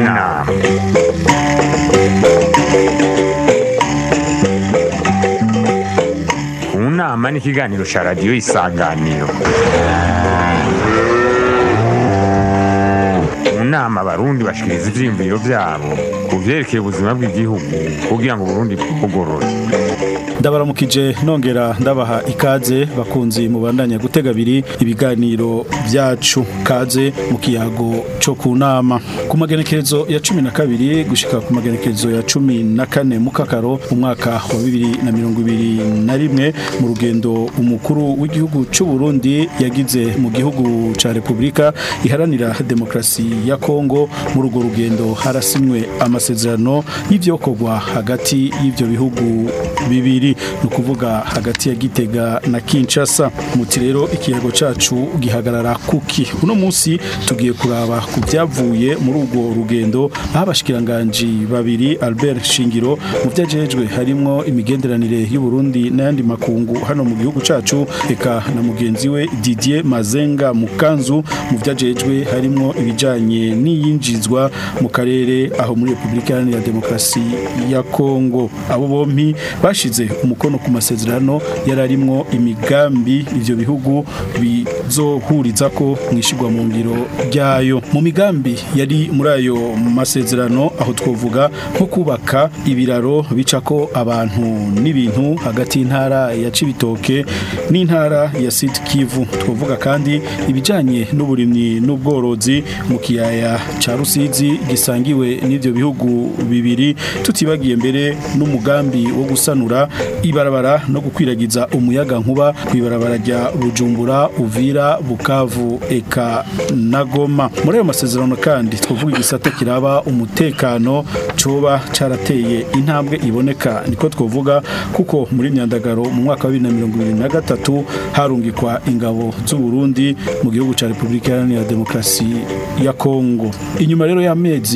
nama mu nama ni ikiganiro cya radiyo isanganiro mu nama abarundi bashikiriza ivyiyumviro vyabo ku vyerekeye ubuzima bw'igihugu kugira ngo uburundi bwugorore ndabaramukije nongera ndabaha ikaze bakunzi mubandanya gutega abiri ibiganiro byacu kaze mu kiyago cyo ku nama ku magenekerezo ya cumi na kabiri gushika ku magenekerezo ya cumi na kane mu kakaro mu mwaka wa bibiri na mirongo ibiri na rimwe mu rugendo umukuru w'igihugu cy'u Burundi yagize mu gihugu ca Republika iharanira demokrasi ya Kongo muri urwo rugendo harasinywe amasezerano y'ivyokorwa hagati y'ivyo bihugu bibiri ni ukuvuga hagati ya Gitega na Kinshasa muti rero ikiyago cacu gihagarara kuki uno munsi tugiye kuraba ku byavuye muri urwo rugendo aho abashikiranganji babiri Albert Shingiro mu vyajejwe harimwo imigenderanire y'u Burundi n'ayandi makungu hano mu gihugu cacu eka na mugenzi we Didier Mazenga Mukanzu mu vyajejwe harimwo ibijanye n'iyinjizwa mu karere aho muri Republika Iharanira Demokarasi ya Kongo abo bompi bashize umukono ku masezerano yararimwo imigambi ivyo bihugu bizohuriza ko mwishigwa mu ngiro ryayo mu migambi yari muri ayo masezerano aho twovuga nko kubaka ibiraro bicako abantu n'ibintu hagati y'intara ya Cibitoke n'intara ya Sud Kivu twovuga kandi ibijanye n'uburimyi n'ubworozi mu kiyaya ca Rusizi gisangiwe n'ivyo bihugu bibiri tutibagiye mbere n'umugambi wo gusanura ibarabara no gukwiragiza umuyaga nkuba kwibarabara rya Bujumbura Uvira Bukavu eka na Goma muri ayo masezerano kandi twavuga igisata kiraba umutekano coba carateye intambwe iboneka niko twovuga kuko muri myandagaro mu mwaka wa 2023 harungikwa ingabo z'u Burundi mu gihugu ca Republika Iharanira Demokarasi ya Kongo inyuma rero y'amezi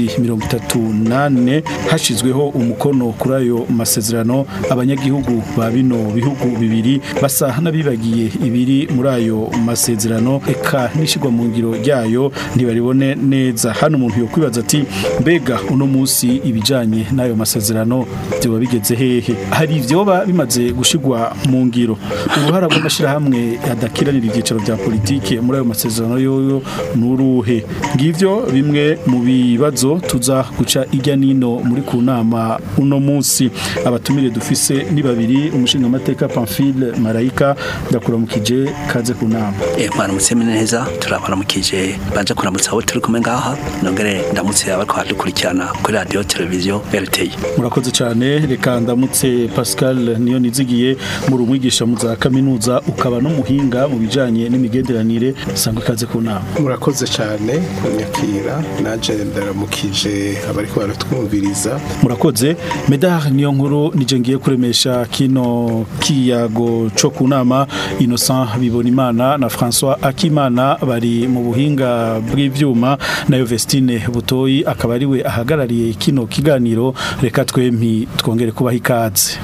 38 hashizweho umukono kuri ayo masezerano abanyagihugu ba bino bihugu bibiri basa n'abibagiye ibiri muri ayo masezerano eka nishigwa mu ngiro ryayo ntibaribone neza hano umuntu yo kwibaza ati mbega uno munsi ibijanye n'ayo masezerano byoba bigeze hehe hari ivyoba bimaze gushigwa mu ngiro uruhara rw'amashirahamwe adakiranira ibyicaro bya politike muri ayo masezerano yoyo nuruhe ngivyo bimwe mu bibazo tuza guca ijya nino muri ku nama uno munsi abatumire dufise ni babiri umushinga amateka Pamphile Marayika ndakuramukije kaze ku nama Eh mwaramutse neza turabaramukije baje kuramutsa abo turi kumwe ngaha nongere ndamutse abariko badukurikirana kuri radio televiziyo RTI murakoze cyane reka ndamutse Pascal niyo nizigiye muri umwigisha mu za kaminuza ukaba n'umuhinga mu bijanye n'imigenderanire sangwe kaze ku nama murakoze cyane kunyakira naje ndaramukije abariko baratwumviriza murakoze medar niyo nkuru nije ngiye kuremesha kino kiyago co ku nama Innocent Bibonimana na François Akimana bari mu buhinga bw'ivyuma nayo Vestine Butoyi akaba ari we ahagarariye kino kiganiro reka twempi twongere kubaha ikaze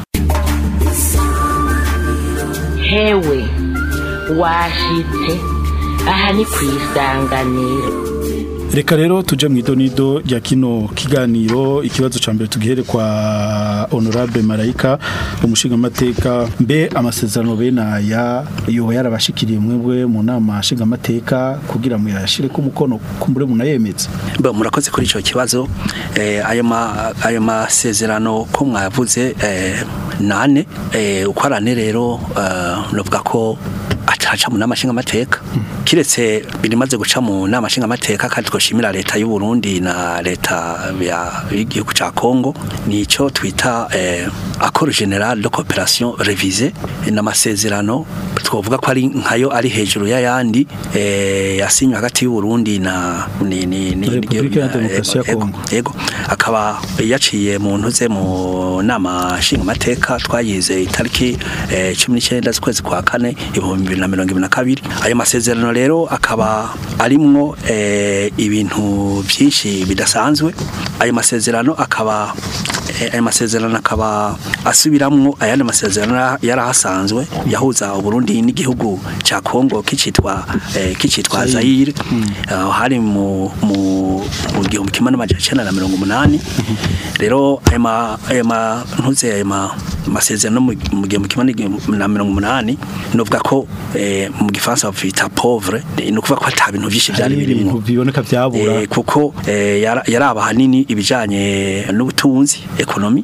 hewe washitse aha ni ku isanganiro Reka rero tuje mu idonido rya kino kiganiro ikibazo ca mbere tugihere kwa Honorable Marayika umushinga amateka mbe amasezerano benaya yoba yarabashikiriye mwebwe mu nama nshinga amateka kugira mu yashire ku mukono kumbure munayemetse Bo murakoze kuri ico kibazo eh ayo ma ayo masezerano ko mwavuze eh nane eh uko arane rero uh, novuga ko acaca mu nama nshinga amateka kiretse birimaze guca mu nama nshinga amateka kandi twoshimira leta y'u Burundi na leta ya y'igihugu ca Kongo nico twita eh accord général de coopération révisé n'amasezerano twovuga ko ari nkayo ari hejuru y'ayandi eh yasinywe hagati y'u Burundi na ni ni ni Repubulika ya Demokarasi ya Yego, Kongo. yego akaba yaciye mu ntuze mu nama nshinga amateka twayize itariki eh, 19 z'ukwezi kwa kane ibihumbi bibiri na mirongo ibiri na kabiri ayo masezerano rero akaba arimwo eh, ibintu byinshi bidasanzwe ayo masezerano akaba eh, ayo masezerano akaba asubiramwo ayandi masezerano yari ahasanzwe yahuza Uburundi n'igihugu ca Kongo kicitwa eh, kicitwa Zaire aho hari mu mu mu igihumbi kimwe n'amajana icenda na mirongo umunani rero ayo ma ayo ma ntuze ayo ma amasezerano mu mu gihumbi kimwe n'igihumbi na mirongo umunani novuga ko eh, mu gifaransa bita pauvre ni ukuvuga ko ata bintu vyinshi vyari hari birimo ibintu biboneka vyabura Eh, kuko eh, yara- yaraba hanini ibijanye n'ubutunzi ekonomi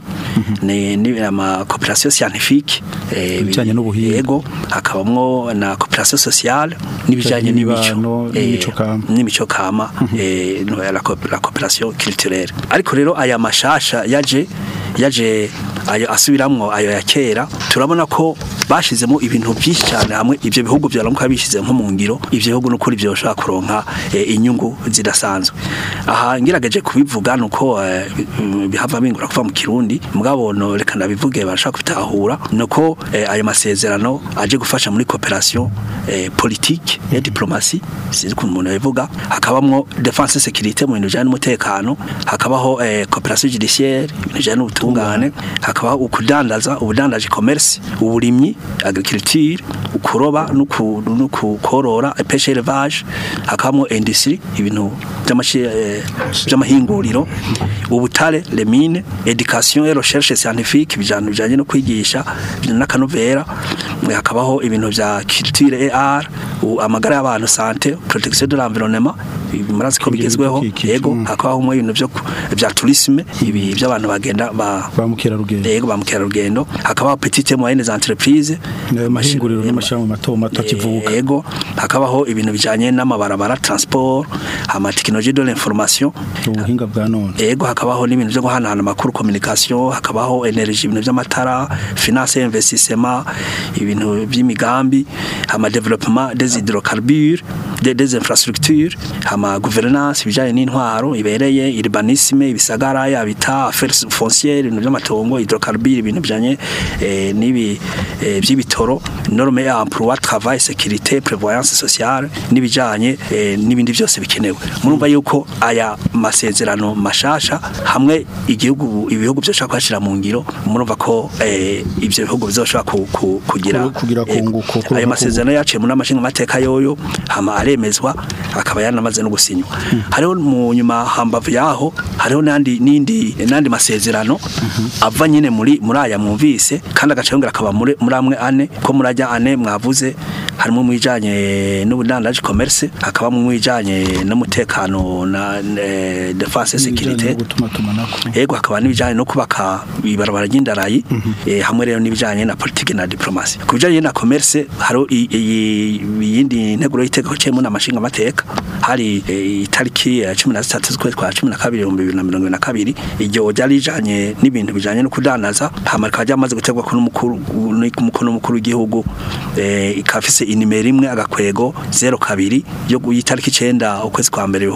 ni ni ama coopération scientifique eh, Ibijanye n'ubuhinga. yego hakabamwo na coopération sociale n'ibijanye Ibijanye n'imico n'imibano, eh, n'imico kama. n'imico kama eh, no, la co- la coopération culturelle ariko rero aya mashasha yaje yaje ayo asubiramwo ayo ya kera turabona ko bashizemo ibintu byinshi cyane hamwe ivyo bihugu byaramuka bishize nko mu ngiro ivyo bihugu n'ukuri byo bashaka kuronka eh, inyungu zidasanzwe aha ngirageje kubivuga nuko eh, mm, bihava bingura kuva mu kirundi mugabo no reka ndabivuge barashaka kubitahura nuko eh, ayo masezerano aje gufasha muri coopération eh, politique ya diplomatie sinzi ukuntu umuntu yabivuga hakabamwo defense sécurité mu bintu bijanye n'umutekano hakabaho eh, coopération judiciaire ibintu bijanye n'ubutungane hakabaho ukudandaza ubudandaji commerce uburimyi agriculture ukuroba n'uku- n'ukukorora pêche élevage hakabamwo industrie ibintu by'amashi eh, by'amahinguriro ubutare les mines education et recherche scientifique bijanye bijanye no kwigisha n'akanovera hakabaho ibintu vya culture et art u- amagara y'abantu santé protection de l'environnement ibi murazi ko Kugira bigezweho ibidukikije, yego mm. hakabaho mwe ibintu vyo ku- vya tourisme ibi by'abantu bagenda ba ba mukerarugendo yego ba mukerarugendo hakabaho petite et moyennes entreprises Nayo mahinguriro n'amashami mato mato akivuka yego hakabaho ibintu bijanye n'amabarabara transport ama technologie de l'information ubuhinga bwa none Ego hakabaho n'ibintu byo guhanahana amakuru communication hakabaho energy ibintu by'amatara finance et investissement ibintu by'imigambi ama development des hydrocarbures des, des infrastructures ama gouvernance ibijanye n'intwaro ibereye urbanisme ibisagara yabita affaires foncières ibintu by'amatongo hydrocarbures ibintu bijanye eh, n'ibi eh, by'ibitoro norme ya emploi travail sécurité prévoyance sociale n'ibijanye eh, n'ibindi byose bikenewe murumva yuko aya masezerano mashasha hamwe igihugu ibihugu byoshaka kwashira mu ngiro murumva ko eh, ivyo bihugu bizoshobora ku, ku, kugira Ku- kugira eh, kunguko, kuronka ayo masezerano yaciye mu namashinga mateka yoyo hama aremezwa akaba yanamaze no gusinywa hariho mu nyuma hambavu yaho hariho nandi nindi nandi masezerano ava nyine muri muri aya mwumvise kandi agaca yongera akaba muri muri amwe ane ko murajya ane mwavuze harimo mwijanye n'ubudandaji commerce hakaba mu mwijanye n'umutekano na eh, defense sécurité gutuma tumanako yego hakaba n'ibijanye no kubaka ibarabara ry'indarayi eh, hamwe rero n'ibijanye na politique na diplomasi ku bijanye na commerce haro i- i- iyindi nteguro y'itegeko cemo n'amashinga mateka hari eh, itariki ya 13 z'ukwezi kwa 12 2022 iryo ryari rijanye n'ibintu bijanye no kudandaza hama rikaba ryamaze gutegwa ko n'umukuru n'umukono w'umukuru w'igihugu eh, ikafise inimero imwe agakwego 02 yo yitariki 9 ukwezi kwa mbere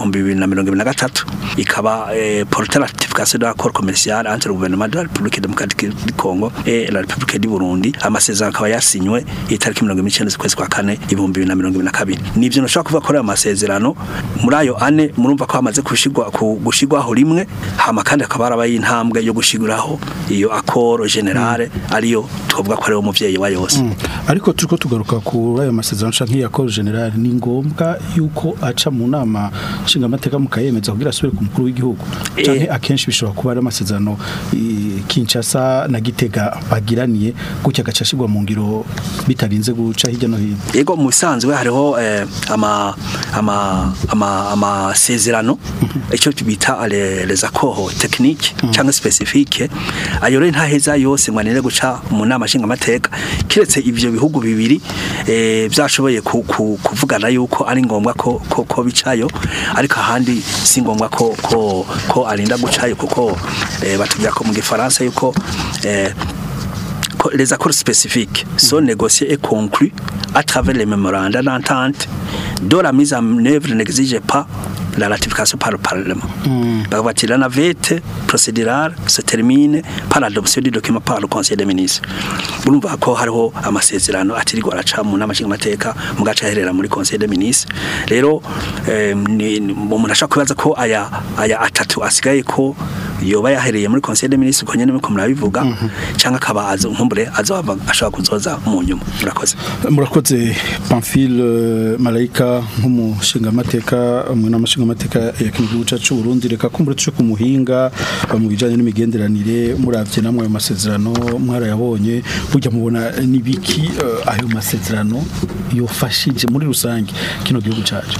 2023 ikaba eh, porter la ratification de l'accord commercial entre le gouvernement de la République démocratique du Congo et la République du Burundi amasezerano akaba yasinywe itariki 19 z'ukwezi kwa kane 2022 nivyo nashaka kuvuga ko ayo masezerano muri ayo ane murumva ko hamaze gushigwa ku- gushigwaho rimwe hama kandi akaba arabaye intambwe yo gushiguraho iyo accord generale ariyo twavuga ko ari wo muvyeyi wa yose ariko turiko tugaruka kuri ayo masezerano canke yakoro general ni ngombwa yuko aca mu nama nshinga amateka mukayemeza kugira asubire ku mukuru w'igihugu Eh. canke akenshi bishobora kuba ari amasezerano i- Kinshasa na Gitega bagiraniye gutya gaca ashirwa mu ngiro bitarinze guca hirya no hino yego mu bisanzwe hariho eh, ama ama ama amasezerano icyo bita les les accords techniques cyangwa spécifiques ayo rero ntaheza yose mwanire guca mu nama nshinga amateka kiretse ivyo bihugu bibiri eh, byashoboye ku- ku- kuvugana yuko ari ngombwa ko ko, ko bicayo ariko ahandi si ngombwa ko ko ko arinda gucayo kuko eh, batubwira ko mu gifaransa yuko eh, ko les accords spécifiques sont négociés et conclus à travers les mémorandums d'entente dont la mise en œuvre n'exige pas la ratification par le Parlement. Bakavuga ati la navette procédurale se termine par l'adoption du document par le Conseil des ministres. Urumva ko hariho amasezerano atirirwa araca mu nama nshingamateka mu gace aherera muri Conseil des ministres. Rero eh, ni- ni- umuntu ashaka kubaza ko aya aya atatu asigaye ko yoba yahereye muri conseil des ministres ko nyene muko murabivuga cyangwa akaba azo nkumbure azohava ashobora kuzoza mu nyuma murakoze murakoze Pamphile Malaika nk'umushingamateka umwe n'amashingamateka ya kino gihugu cyacu Burundi reka kumbure tuce ku muhinga mu bijanye n'imigenderanire muravye namwe ayo masezerano mwarayabonye burya mubona nibiki eh, ayo masezerano yofashije muri rusange kino gihugu cyacu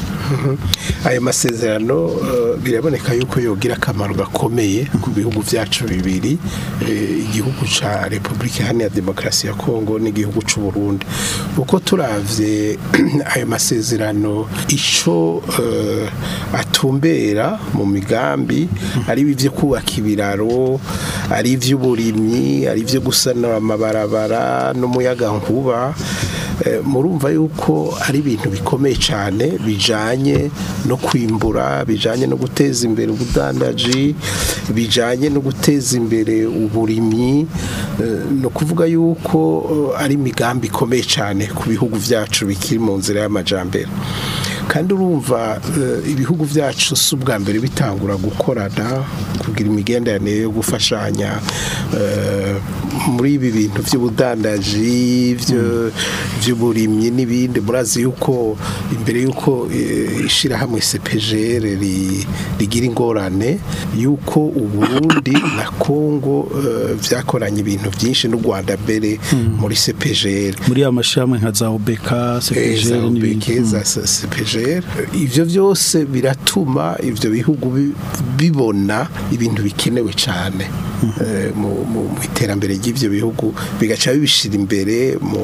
ayo masezerano eh, biraboneka yuko yogira akamaro gakomeye ku bihugu byacu bibiri eh, igihugu ca Republika Iharanira Demokarasi ya Kongo n'igihugu c'u Burundi uko turavye ayo masezerano ico eh, atumbera mu migambi ari ivyo kubaka ibiraro ari ivy'uburimyi ari ivyo gusanura amabarabara n'umuyaga nkuba Eh, murumva yuko ari ibintu bikomeye cyane bijanye no kwimbura bijanye no guteza imbere ubudandaji bijanye no guteza imbere uburimyi eh, no kuvuga yuko eh, ari imigambi ikomeye cyane ku bihugu byacu bikiri mu nzira y'amajambere kandi urumva eh, ibihugu byacu si ubwa mbere bitangura gukorana kugira imigenderanire yo gufashanya eh, muri ibi bintu by'ubudandaji byo- by'uburimyi n'ibindi murazi yuko imbere yuko eh, ishirahamwe CPGR ri- rigira ingorane yuko uburundi na Kongo eh, vyakoranye ibintu byinshi n'u Rwanda mbere muri CPGR muri ya mashami nka za OBK CPGL n'ibindi za CPGR ivyo byose biratuma ivyo bihugu bi- bibona ibintu bikenewe cyane eh, mu mu- mu iterambere ry'ivyo bihugu bigaca bibishira imbere mu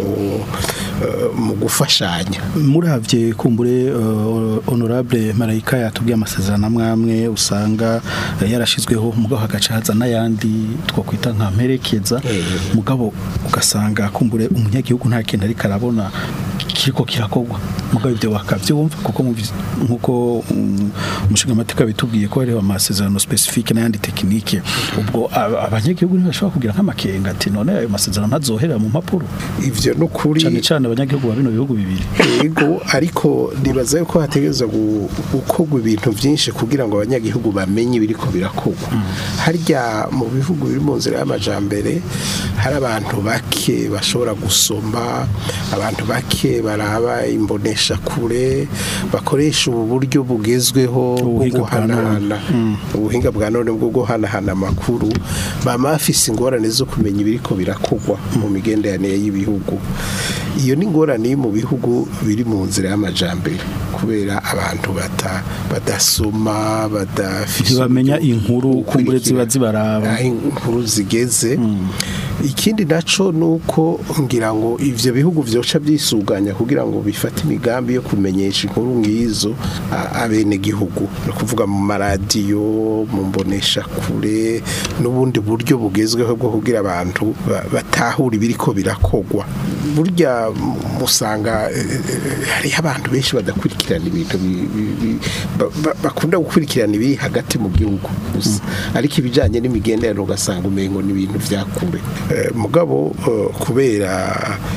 eh, mu gufashanya muravye kumbure uh, honorable Marayika yatubwiye amasezerano amwamwe usanga uh, yarashizweho mugabo hagaca haza n'ayandi twakwita nka mperekeza Eh. mugabo ugasanga kumbure umunyagihugu nta kintu ariko arabona kiriko kirakorwa mugabo ibyo bakavyumva kuko muvi- nkuko um, umushingamateka bitubwiye ko hariho amasezerano specifique n'ayandi tekinike ubwo aba- abanyagihugu ntibashobora kugira nk'amakenga ati none ayo masezerano ntazoherera mu mpapuro ivyo n'ukuri cane cane abanyagihugu ba bino bihugu bibiri yego ariko nibaza yuko hategereza gu- gukorwa ibintu byinshi kugira ngo abanyagihugu bamenye ibiriko birakorwa harya mu bihugu biri mu nzira y'amajambere hari abantu bake bashobora gusoma abantu bake baraba imbonesha kure bakoresha ubu buryo bugezweho bwo Ubuhinga bwa none. guhanahana ubuhinga bwa none bwo guhanahana amakuru bama bafise ingorane zo kumenya ibiriko birakorwa mu migenderanire y'ibihugu iyo ni ingorane iri mu bihugu biri mu nzira y'amajambere kubera abantu bata badasoma badafise ntibamenya uburyo inkuru bwo kumbure ziba gukurikira zibaraba aho inkuru zigeze ikindi naco nuko ngira ngo ivyo bihugu vyoca byisuganya kugira ngo bifate imigambi yo kumenyesha inkuru ngizo a- abene gihugu no kuvuga mu maradiyo mu mbonesha kure n'ubundi buryo bugezweho bwo kugira abantu ba- batahura ibiriko birakogwa burya mu- musanga eh, eh, hariho abantu benshi badakurikirana ibintu bi- bi- bi- ba- ba- bakunda gukurikirana ibiri hagati mu gihugu gusa ariko ibijyanye n'imigenderanire ugasanga umengo ni ibintu vya kure Eh, mugabo eh, kubera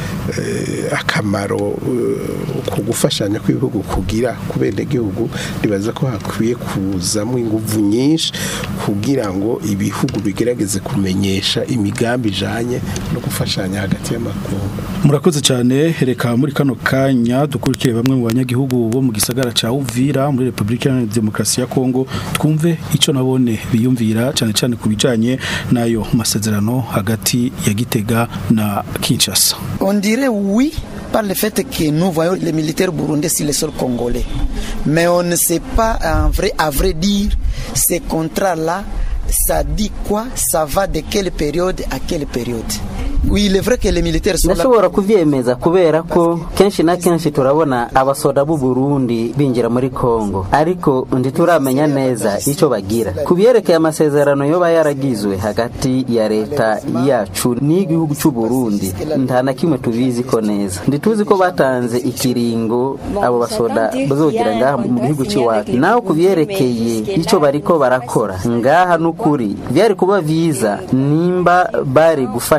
eh, akamaro eh, ku gufashanya kw'ibihugu kugira ku benegihugu nibaza ko hakwiye kuzamo inguvu nyinshi kugira ngo ibihugu bigerageze kumenyesha imigambi ijanye no gufashanya hagati y'amakungu murakoze cyane reka muri kano kanya dukurikire bamwe mu banyagihugu bo mu gisagara ca Uvira muri Republika Iharanira Demokarasi ya Kongo twumve ico nabone biyumvira cyane cyane ku bijanye n'ayo masezerano hagati ya Gitega na Kinshasa On dirait oui par le fait que nous voyons les militaires burundais sur le sol congolais. Mais on ne sait pas en vrai, à vrai dire, ces contrats-là, ça dit quoi Ça va de quelle période à quelle période Oui, il est vrai que les militaires sont là. ndashobora kuvyemeza kubera ko kenshi na kenshi turabona abasoda b'u Burundi binjira muri Kongo ariko ntituramenya neza ico bagira ku byerekeye amasezerano yoba yaragizwe hagati ya leta yacu n'igihugu cy'u Burundi nta na kimwe tubizi ko neza ndituzi ko batanze ikiringo abo basoda bazogira ngaha mu gihugu cy'iwacu naho ku byerekeye ico bariko barakora ngaha n'ukuri byari kuba vyiza nimba bari gufasha ko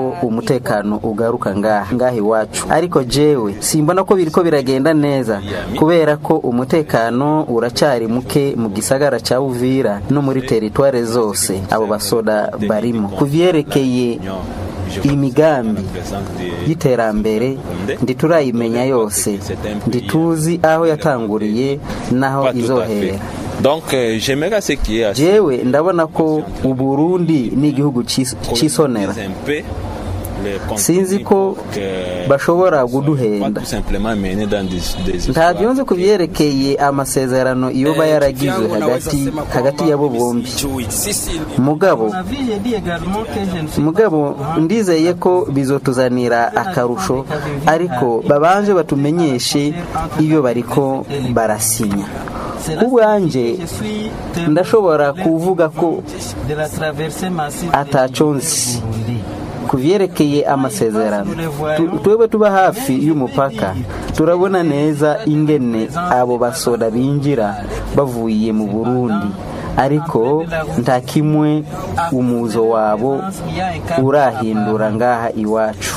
ko umutekano ugaruka ngaha ngaha iwacu ariko jewe simbona ko biriko biragenda neza kubera ko umutekano uracyari muke mu gisagara cya Uvira no muri teritware zose abo basoda barimo kuvyerekeye imigambi y'iterambere nditurayimenya yose ndituzi aho yatanguriye n'aho Pas tout à izohera fait. Donc, euh, j'aimerais ce qui est assez jewe ndabona ko uburundi ni igihugu cis- cisonera un peu le contenu sinzi ko pour que bashobora on soit kuduhenda tout simplement mené dans des, des ntabyo nzi ku byerekeye amasezerano iyo ba yaragizwe hagati hagati yabo bombi mugabo mugabo ndizeye ko bizotuzanira akarusho ariko babanje batumenyeshe iyo bariko barasinya ubwanje ndashobora kuvuga ko ataco nzi ku vyerekeye amasezerano Tu- twebwe tuba hafi y'umupaka turabona neza ingene abo basoda binjira bavuye mu burundi ariko nta kimwe umuzo wabo urahindura ngaha iwacu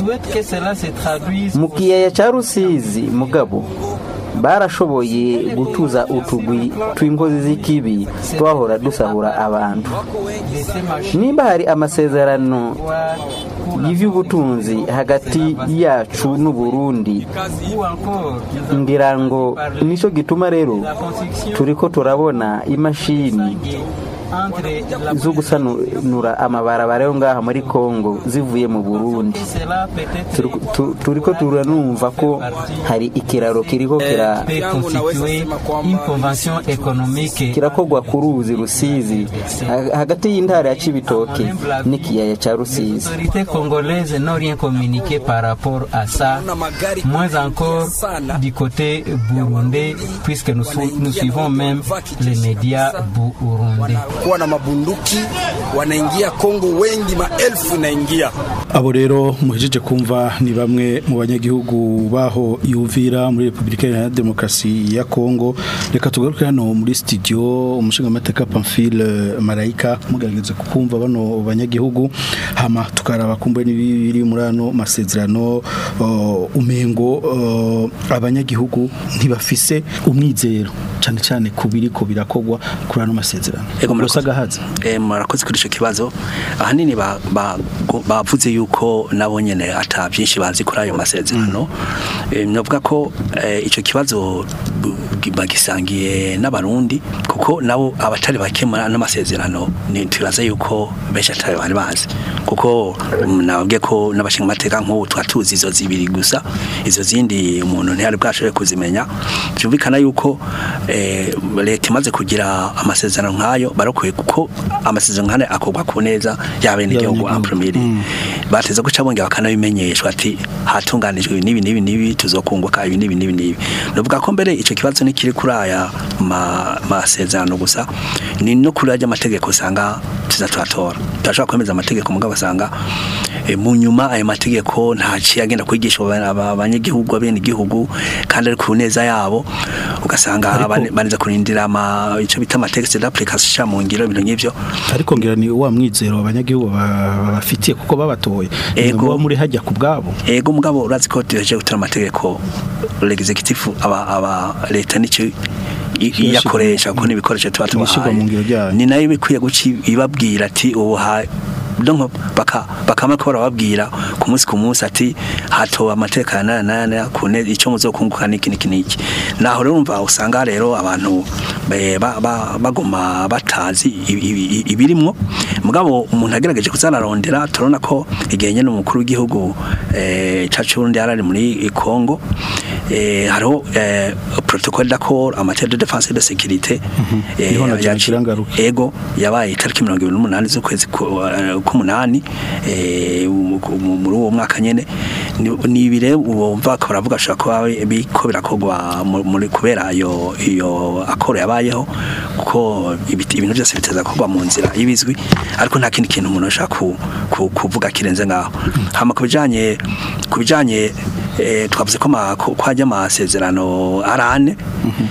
mu kiyaya cya rusizi mugabo barashoboye gutuza utugwi tw'inkozi z'ikibi twahora dusahura abantu nimba hari amasezerano y'iby'ubutunzi hagati yacu n'uburundi ngira ngo nicyo gituma rero turiko turabona imashini zo gusanura amabarabara yo ngaha muri kongo zivuye mu burundi Turi- tu- turiko turanumva ko hari ikiraro kiriko kira kirakogwa ku ruzi rusizi ha- hagati y'intara ya cibitoke n'ikiyaya ca rusizi autorités congolaises n'ont rien communiqué par rapport à ça, moins encore du côté burundais, puisque nous, sou- nous suivons même les médias burundais. kuwa na mabunduki wanaingia Kongo wengi, maelfu naingia abo rero muhejeje kumva ni bamwe mu banyagihugu baho yumvira muri Republika Iharanira Demokarasi ya Kongo reka tugaruke hano muri studio umushingamateka Pamphile Marayika mugerageze kukumva bano banyagihugu hama tukaraba kumbe n'ibiri muri ano masezerano uh, umengo uh, abanyagihugu ntibafise umwizero cyane cyane kubiri ko birakogwa kuri ano masezerano Ego, murakoze. gahaza Eh, murakoze kuri icyo kibazo ahanini ba- ba- go- bavuze yuko nabo nyene ata byinshi bazi kuri ayo masezerano Eh, navuga ko eh, icyo kibazo bu- bagisangiye n'abarundi kuko nabo abatari bake muri ano masezerano ni tubaza yuko benshi atari bari bazi kuko mm, nababwiye ko n'abashinga amateka nk'ubu twatuzi izo zibiri gusa izo zindi umuntu ntiyari bwashoboye kuzimenya byumvikana yuko eh, leta imaze kugira amasezerano nk'ayo barakwiye kuko amasezerano nk'ayo akorwa ku neza y'abenegihugu en premier bateze guca bongera bakanabimenyeshwa ati hatunganijwe n'ibi n'ibi n'ibi tuzokunguka ibi n'ibi n'ibi n'ibi nuvuga ko mbere icyo kibazo nikiri kuri aya ma- masezerano gusa ni no kuri ajya amategeko usanga tuza turatora turashobora kwemeza amategeko mugabo basanga eh, mu nyuma ayo mategeko ntaciye agenda kwigisha aba- aba- abanyagihugu abenegihugu kandi ari ku neza yabo ugasanga bane- baneza kurindira ama icyo bita amategeko d'application mu ngiro ibintu nk'ivyo ariko ngira ni wa mwizero abanyagihugu ba- bafitiye kuko babatoye Ego. Muba muri hajya ku bwabo ego mugabo urazi ko tuheje gutora amategeko l'executive aba aba leta nicyo i- iyakoresha kuko n'ibikoresho tuba Ibishyirwa mu ngiro tubahaye byayo. ni nayo bikwiye guca ibabwira ati ubu ha donc baka bakama ko barababwira ku munsi ku munsi ati hatowe amategeko aya n'aya n'aya ku ne icyo muzokunguka niki niki niki naho rero umva usanga rero abantu eh, ba- ba- bagoma batazi ibi- ibi- ibirimwo mugabo umuntu agerageje kuzanarondera turabona ko igihe nyene umukuru w'igihugu eh, cacu Burundi yarari muri Congo eh, hariho eh, protocole d'accord en matière de défense et de sécurité eh, Niho na yaci- Jean Kirangaruka. ego yabaye itariki mirongo ibiri n'umunani z'ukwezi ku- eh, k'umunani eh, mu- mu- muri uwo mwaka nyene Ni- ni ibire wumva ko baravuga ashobora kuba biko birakogwa mu- muri kubera iyo iyo akoro yabayeho kuko ibiti- ibintu byose biteza kugwa mu nzira y'ibizwi ariko nta kindi kintu umuntu ashaka ku, ku, kuvuga kirenze ngaho hama ku bijanye ku bijanye eh, twavuze ko ma- ko ko hajya amasezerano arane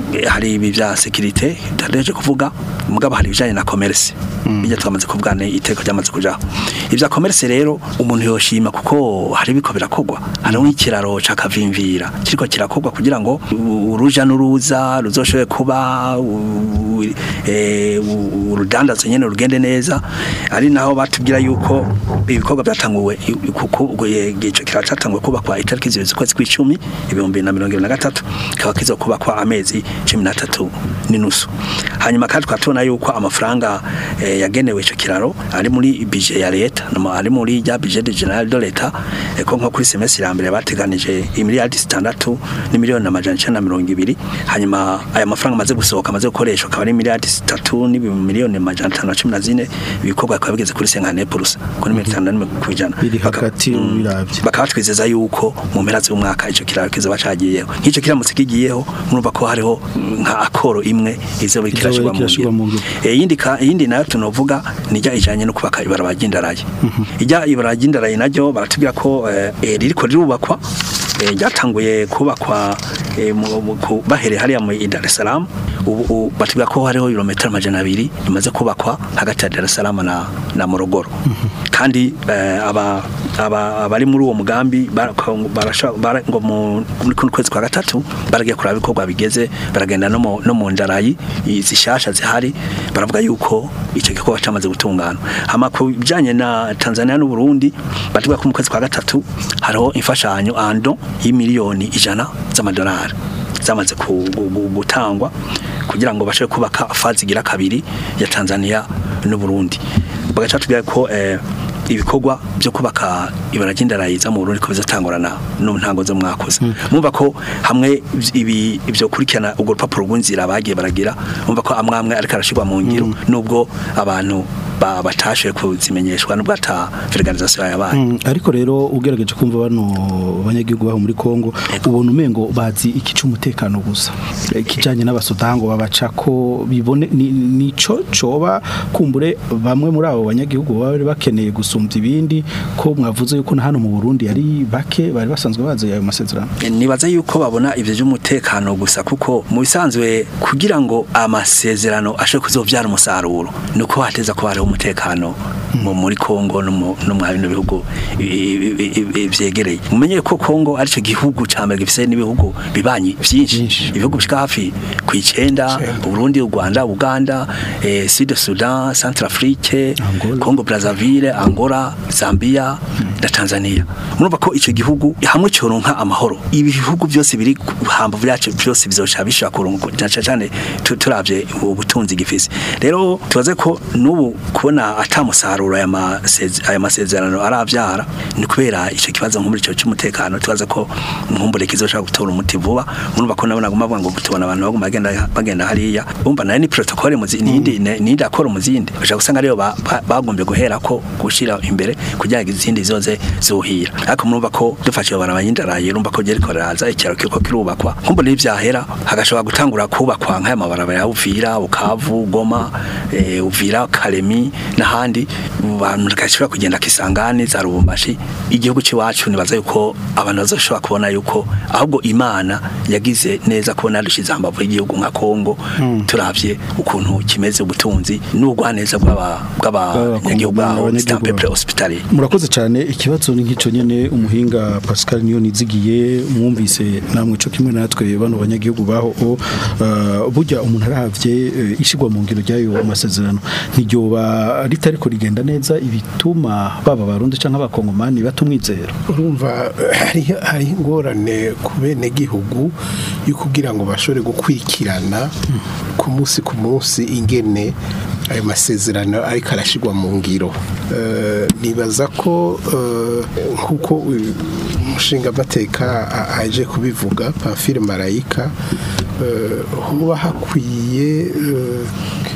eh, hari ibi bya security ndadeje kuvuga mugabo hari ibijanye na commerce bijya twamaze kuvuga ne iteko ryamaze kujaho ibya commerce rero umuntu yoshima kuko hari biko birakogwa hari nk'ikiraro cakavimvira kiriko kirakogwa kugira ngo u- uruja n'uruza ruzoshobore kuba u- u- eh, u- urudandazo nyene rugende neza ari naho batubwira yuko ibikorwa byatanguwe i- kuko eh, ico kiraro catanguwe kubakwa itariki zibiri z'ukwezi kw'icumi ibihumbi na mirongo ibiri na gatatu kikaba kizokubakwa amezi cumi n'atatu n'inusu hanyuma kandi tukaba tubona yuko amafaranga eh, yagenewe ico kiraro ari muri bije ya leta no- ari muri rya bije de general de leta eh, ko nko kuri semestre ya mbere bateganije imiliyardi zitandatu n'imiliyoni amajana icenda na mirongo ibiri hanyuma aya mafaranga amaze gusohoka amaze gukoreshwa akaba ari miliyardi zitatu n'imiliyoni amajana atanu na cumi na zine ibikorwa bikaba bigeze kuri senkane purusa kuri mirongo itanu na rimwe kw'ijana biri hagati ubiravye bakaba batwizeza yuko mu mpera z'umwaka ico kiraro kizoba cagiyeho nk'ico kiramutse kigiyeho murumva ko hariho nka akoro imwe izoba kirashirwa mu kirashirwa mu ngiro ngiro. Eh, iyindi ka- iyindi nayo tunovuga nijya ijanye no kubaka ibarabara ry'indarayi ijya ibarabara ry'indarayi naryo baratubwira ko eh, eh, ririko rirubakwa eh, ryatanguye kubakwa eh, mu- mu- ku- bahereye hariya mu i Dar es Salaam ubu ubu batubwira ko hariho ibirometero amajana abiri bimaze kubakwa hagati ya Dar es Salaam na, na Morogoro kandi eh, aba aba abari muri uwo mugambi barako- barasha- bara- ngo mu muri kuno kwezi kwa gatatu baragiye kuraba ibikorwa bigeze baragenda no mu no mu ndarayi zishasha zihari baravuga yuko icyo gikorwa cyamaze gutungana hama ku bijanye na Tanzania n'u Burundi batubwira ko mu kwezi kwa gatatu hariho imfashanyo ando y'imiliyoni ijana z'amadolari zamaze ku- gu- gu- gutangwa kugira ngo bashobore kubaka fazi igira kabiri ya Tanzania n'u Burundi bagaca tubwira ko eh, ibikorwa byo kubaka ibara ry'indarayiza mu Burundi ko bizatangurana no ntango zo mwakoze mumva ko hamwe ibi ibyo kurikirana ubwo rupapuro rw'inzira bagiye baragira mumva ko amwe amwe ariko arashirwa mu ngiro nubwo abantu ba- batashoboye kuzimenyeshwa nubwo ata vulgarisation yabaye Mm, ariko rero ugerageje kumva bano banyagihugu baho muri Kongo ubona umengo bazi ikica umutekano gusa kijanye n'abasodango babaca ko bibone ni- nico coba kumbure bamwe muri abo banyagihugu baba bari bakeneye gusumvya ibindi ko mwavuze yuko na hano mu Burundi ari bake bari basanzwe bazi ayo masezerano nibaza yuko babona ibyo by'umutekano gusa kuko mu bisanzwe kugira ngo amasezerano ashobore kuzobyara umusaruro ni uko hateza kuba hariho umutekano mu muri Kongo no mu no mu bino bihugu i- i- i- i- vyegereye mumenye ko Kongo ari cyo gihugu ca mbere gifise n'ibihugu bibanyi byinshi ibihugu bishika hafi ku icenda Burundi u Rwanda Uganda eh, Sud Sudan Centrafrique Congo Brazzaville Angola Zambia na Tanzania murumva ko ico gihugu hamwe cyoronka amahoro ibi bihugu byose biri hamba byacu byose bizoca bishaka kuronka cyane cyane tu- turavye ubutunzi gifise rero tubaze ko nubu kubona atamusaruro aya maseze- aya masezerano aravyara ni kubera ico kibazo nko muri ico cy'umutekano tubaze ko nkumbure kizoshaka gutora umuti vuba murumva ko nabona guma bavuga ngo tubona abantu baguma bagenda bagenda hariya bumva nayo ni protocole muzi nindi nindi akora muzindi bashaka gusanga rero ba- ba- bagombye guhera ko gushira imbere kugira ngo izindi zoze zuhira ariko murumva ko dufashe barabanyindaraye urumva ko geriko raza ikiraro kiriko kirubakwa nkumbure n'ivyahera hagashobora gutangura kubakwa nk'aya mabarabara ya Uvira Bukavu Goma eh, Uvira Kalemi n'ahandi abantu gashobora kugenda kisangani za Rubumbashi igihugu ciwacu nibaza yuko abantu bazoshobora kubona yuko ahubwo Imana yagize neza kubona dushize hambavu y'igihugu nka Kongo turavye ukuntu kimeze ubutunzi n'ubugwaneza bw'aba bw'abanyagihugu baho c'est un peuple hospitalier murakoze cyane ikibazo ni nk'ico nyene umuhinga Pascal niyo nizigiye mwumvise namwe co kimwe natwe bano banyagihugu baho o uh, burya umuntu aravye uh, ishigwa mu ngiro ryayo masezerano niryoba ritariko rigenda neza ibituma baba barundi canke abakongomani batumwizera urumva hari hari ingorane ku bene gihugu yo kugira ngo bashobore gukurikirana ku munsi ku munsi ingene ayo masezerano ariko arashyirwa mu ngiro Eh, nibaza ko eh, nk'uko uyu umushinga amateka aje kubivuga pamfile marayika eh, huba hakwiye eh,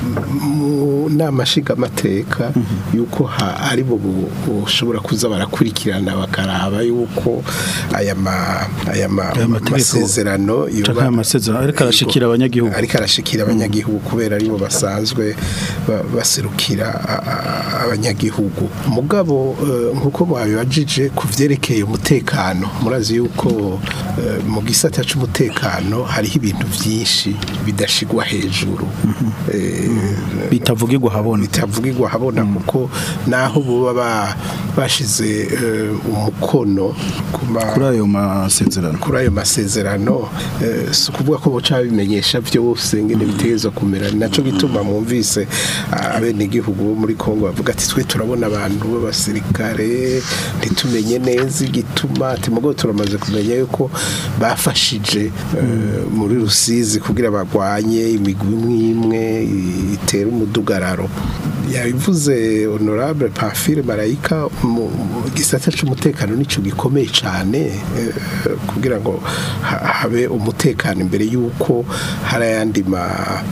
mu nama nshingamateka yuko ha- ari bo bu- bushobora kuza barakurikirana bakaraba yuko aya ma- aya ma- Aya mategeko masezerano canke yoba- aya masezerano ariko arashikira abanyagihugu. ariko arashikira abanyagihugu kubera aribo basanzwe ba- baserukira a- a- abanyagihugu mugabo eh, nkuko mwabibajije ku vyerekeye umutekano murazi yuko eh, mu gisata c'umutekano hariho ibintu vyinshi bidashigwa hejuru Eh, bitavugirwa habona bitavugirwa habona kuko naho buba ba- bashize eh, umukono ku ma- kuri ayo masezerano kuri ayo masezerano eh, si ukuvuga ko boca bimenyesha byose ngene bitegerezwa kumera ni naco gituma mwumvise ah, abenegihugu bo muri Kongo bavuga ati twe turabona abantu b'abasirikare ntitumenye neza igituma ati mugo turamaze kumenya yuko bafashije eh, muri Rusizi kugira bagwanye imigwi imwe imwe itera umudugararo yabivuze honorable Pamphile Marayika mu mu gisata c'umutekano nico gikomeye cyane eh, kugira ngo ha- habe umutekano imbere yuko hari ayandi ma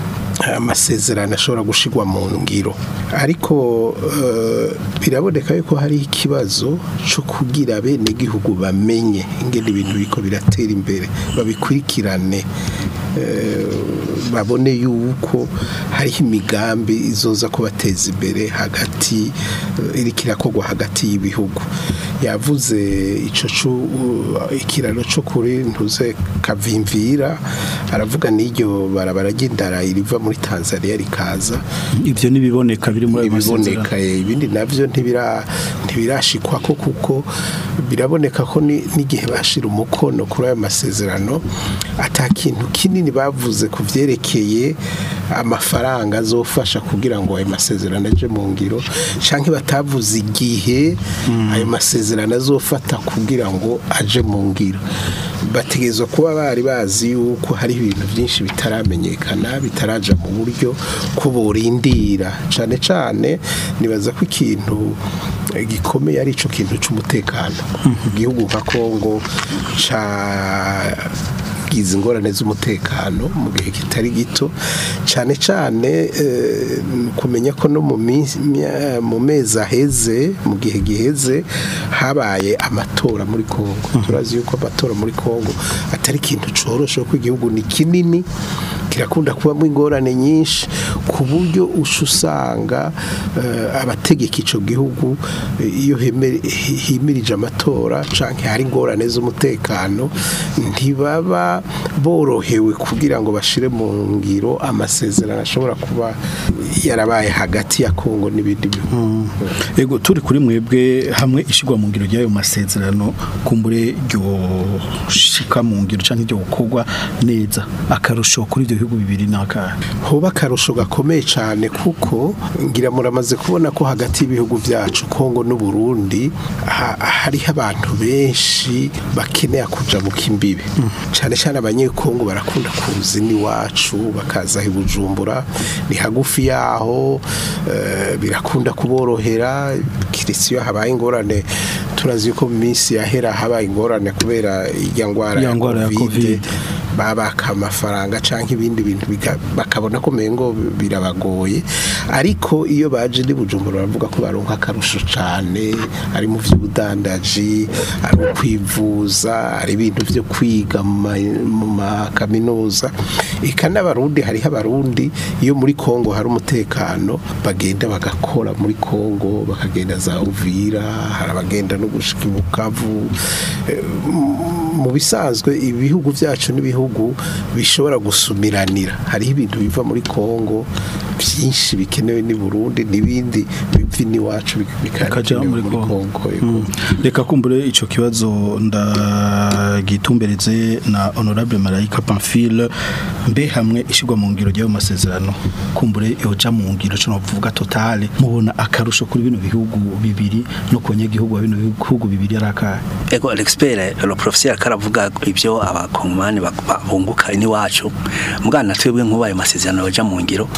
amasezerano ashobora gushigwa mu ngiro ariko eh, biraboneka yuko hari ikibazo cyo kugira bene gihugu bamenye ingene ibintu biko biratera imbere babikurikirane eh, babone yuko hariho imigambi izoza kubateza imbere hagati eh, iriko irakorwa hagati y'ibihugu yavuze ico cu- uh, ikiraro cyo kuri ntuze kavimvira aravuga n'iryo barabara ry'indara riva muri Tanzania rikaza ivyo nibiboneka biri muri ayo masezerano ibiboneka eh, ibindi navyo ntibira ntibirashikwa ko kuko biraboneka ko ni- n'igihe bashira umukono kuri ayo masezerano ata kintu kinini bavuze ku vyerekeye amafaranga azofasha kugira ngo ayo masezerano aje mu ngiro canke batavuze igihe ayo masezerano azofata kugira ngo aje mu ngiro bategerezwa kuba bari bazi yuko hari ibintu byinshi bitaramenyekana bitaraja mu buryo ko borindira cane cane nibaza ko ikintu eh, gikomeye ari ico kintu c'umutekano igihugu nka Kongo ca gize ingorane z'umutekano mu gihe kitari gito cyane cyane eh, kumenya ko no mu minsi- mya- mu mezi aheze mu gihe giheze habaye amatora muri Kongo turazi yuko amatora muri Kongo atari ikintu coroshe ko igihugu ni kinini kirakunda kubamo ingorane nyinshi ku buryo usha usanga eh, abategeka ico gihugu eh, iyo heme- hi- himirije amatora canke hari ingorane z'umutekano ntibaba borohewe kugira ngo bashire mu ngiro amasezerano ashobora kuba yarabaye hagati ya Kongo n'ibindi bihugu ego turi kuri mwebwe hamwe ishigwa mu ngiro ry'ayo masezerano kumbure ryo shika mu ngiro canke ryo gukorwa neza akarusho kuri ibyo bihugu bibiri n'akahe hoba akarusho gakomeye cyane kuko ngira muramaze kubona ko hagati y'ibihugu byacu Kongo n'u Burundi ha- hariho abantu benshi bakeneye kuja mu kimbibe cyane cyane abanyekongo barakunda kuza n'iwacu bakaza i Bujumbura ni hagufi yaho eh, birakunda kuborohera kirisi iyo habaye ingorane turazi yuko mu minsi yahera habaye ingorane kubera ijya ngwara Ya ngwara ya Covid. babaka amafaranga canke ibindi bintu bika- bakabona ko mengo birabagoye ariko iyo baje ni bujumbura baravuga ko baronka akarusho cane ari mu vy'ubudandaji ari ukwivuza ari ibintu vyo kwiga mu ma- mu makaminuza eka n'abarundi hariho abarundi iyo muri Kongo hari umutekano bagenda bagakora muri Kongo bakagenda za Uvira hari abagenda no gushika i Bukavu Eh, mu bisanzwe ibihugu byacu n'ibihugu bishobora gusumiranira hariho ibintu biva muri Kongo byinshi bikenewe ni Burundi n'ibindi biva n'iwacu Bikaja bikaja muri muri Kongo yego. Mm. reka kumbure ico kibazo ndagitumbereze na honorable Marayika Pamphile mbe hamwe ishigwa mu ngiro ry'ayo masezerano kumbure yoja mu ngiro cyo novuga totale mubona akarusho kuri bino bihugu bibiri no ku banyagihugu ba bino bihugu bibiri ari akahe ego l'expert le professeur karavuga ibyo abakongomani bak- bunguka ni wacu mugana twebwe nkuba ayo masezerano baja mu ngiro hari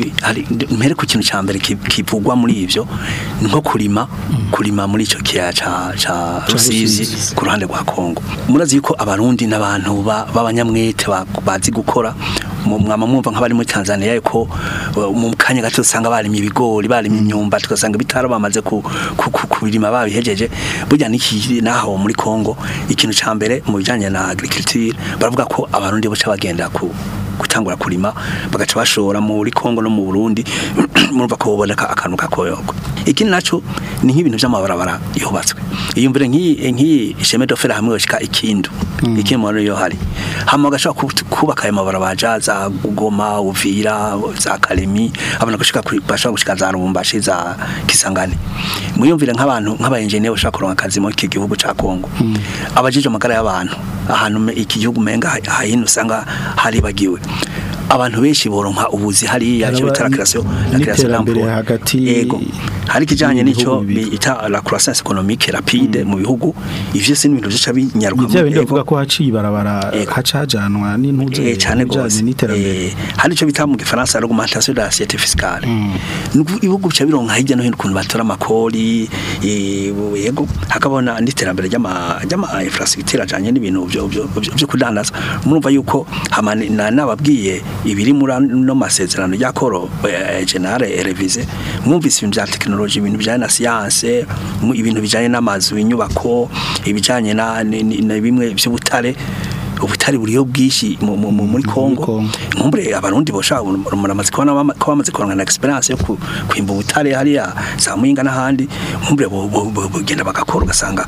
Burundi hari mpere ku kintu ca mbere ki- kivugwa muri ivyo ni nko kurima kurima muri ico kiyaya ca ca Rusizi Rusizi. ku ruhande rwa Kongo murazi yuko abarundi n'abantu ba- b'abanyamwete ba- bazi gukora mu- mwama mwumva nk'abari muri Tanzania yuko uh, mu kanya gato usanga barimye ibigori barimye imyumba tugasanga bitaro bamaze ku- ku- ku- kubirima babihejeje burya n'iki naho muri Kongo ikintu ca mbere mu bijanye na agriculture baravuga ko abarundi boca bagenda ku gutangura kurima bagaca bashora muri Kongo no mu Burundi murumva ko boboneka akantu kakoyoko ikindi naco ni nk'ibintu by'amabarabara yubatswe iyumvire nk'iyi nk'iyi isheme dofera hamwe yoshika ikindu ikindi mu yo hari hama gashaka kubaka ayo mabarabara ja za Goma Uvira za Kalemi abana gushika kuri- bashaka gushika za Lubumbashi za Kisangani muyumvire nk'abantu nk'aba engineer bashaka kuronka akazi mu iki gihugu ca Kongo abajije amagara y'abantu ahantu me- iki gihugu menga hahino usanga haribagiwe abantu benshi boronka ubuzi hariya cyo Haraba bitara création la création n'iterambere d'emploi hagati yego hari kijanye nico y'ibihugu bibiri. bita la croissance économique rapide mu bihugu ivyo se n'ibintu bica binyaruka Ivya bindi Yego. bavuga ko haciye ibarabara Yego. haca hajanwa n'intuze Eh, cyane bijanye gose n'iterambere Eh, hari ico bita mu gifaransa l'augmentation de l'assiette fiscale Nuko ibihugu bica bironka hirya no hino ukuntu batora amakori eh, yego hakabona n'iterambere ry'ama ry'ama infrastructure ajanye n'ibintu byo byo byo- byo kudandaza murumva yuko hamani na nababwiye ibiri muri no masezerano ya koro eh, generale revise mwumvise ibintu bya technology ibintu bijanye na science mu- ibintu bijanye n'amazu inyubako ibijanye na ni- ni- na bimwe by'ubutare ubutari buriyo bwishi mu- mu- mu- muri Kongo Kongo. nkumbure abarundi bosha muramaze kubona bama- ko bamaze kuronka na experience yo ku- kwimba ubutare hariya za Muyinga n'ahandi nkumbure bo- bo- bo- bogenda bagakora ugasanga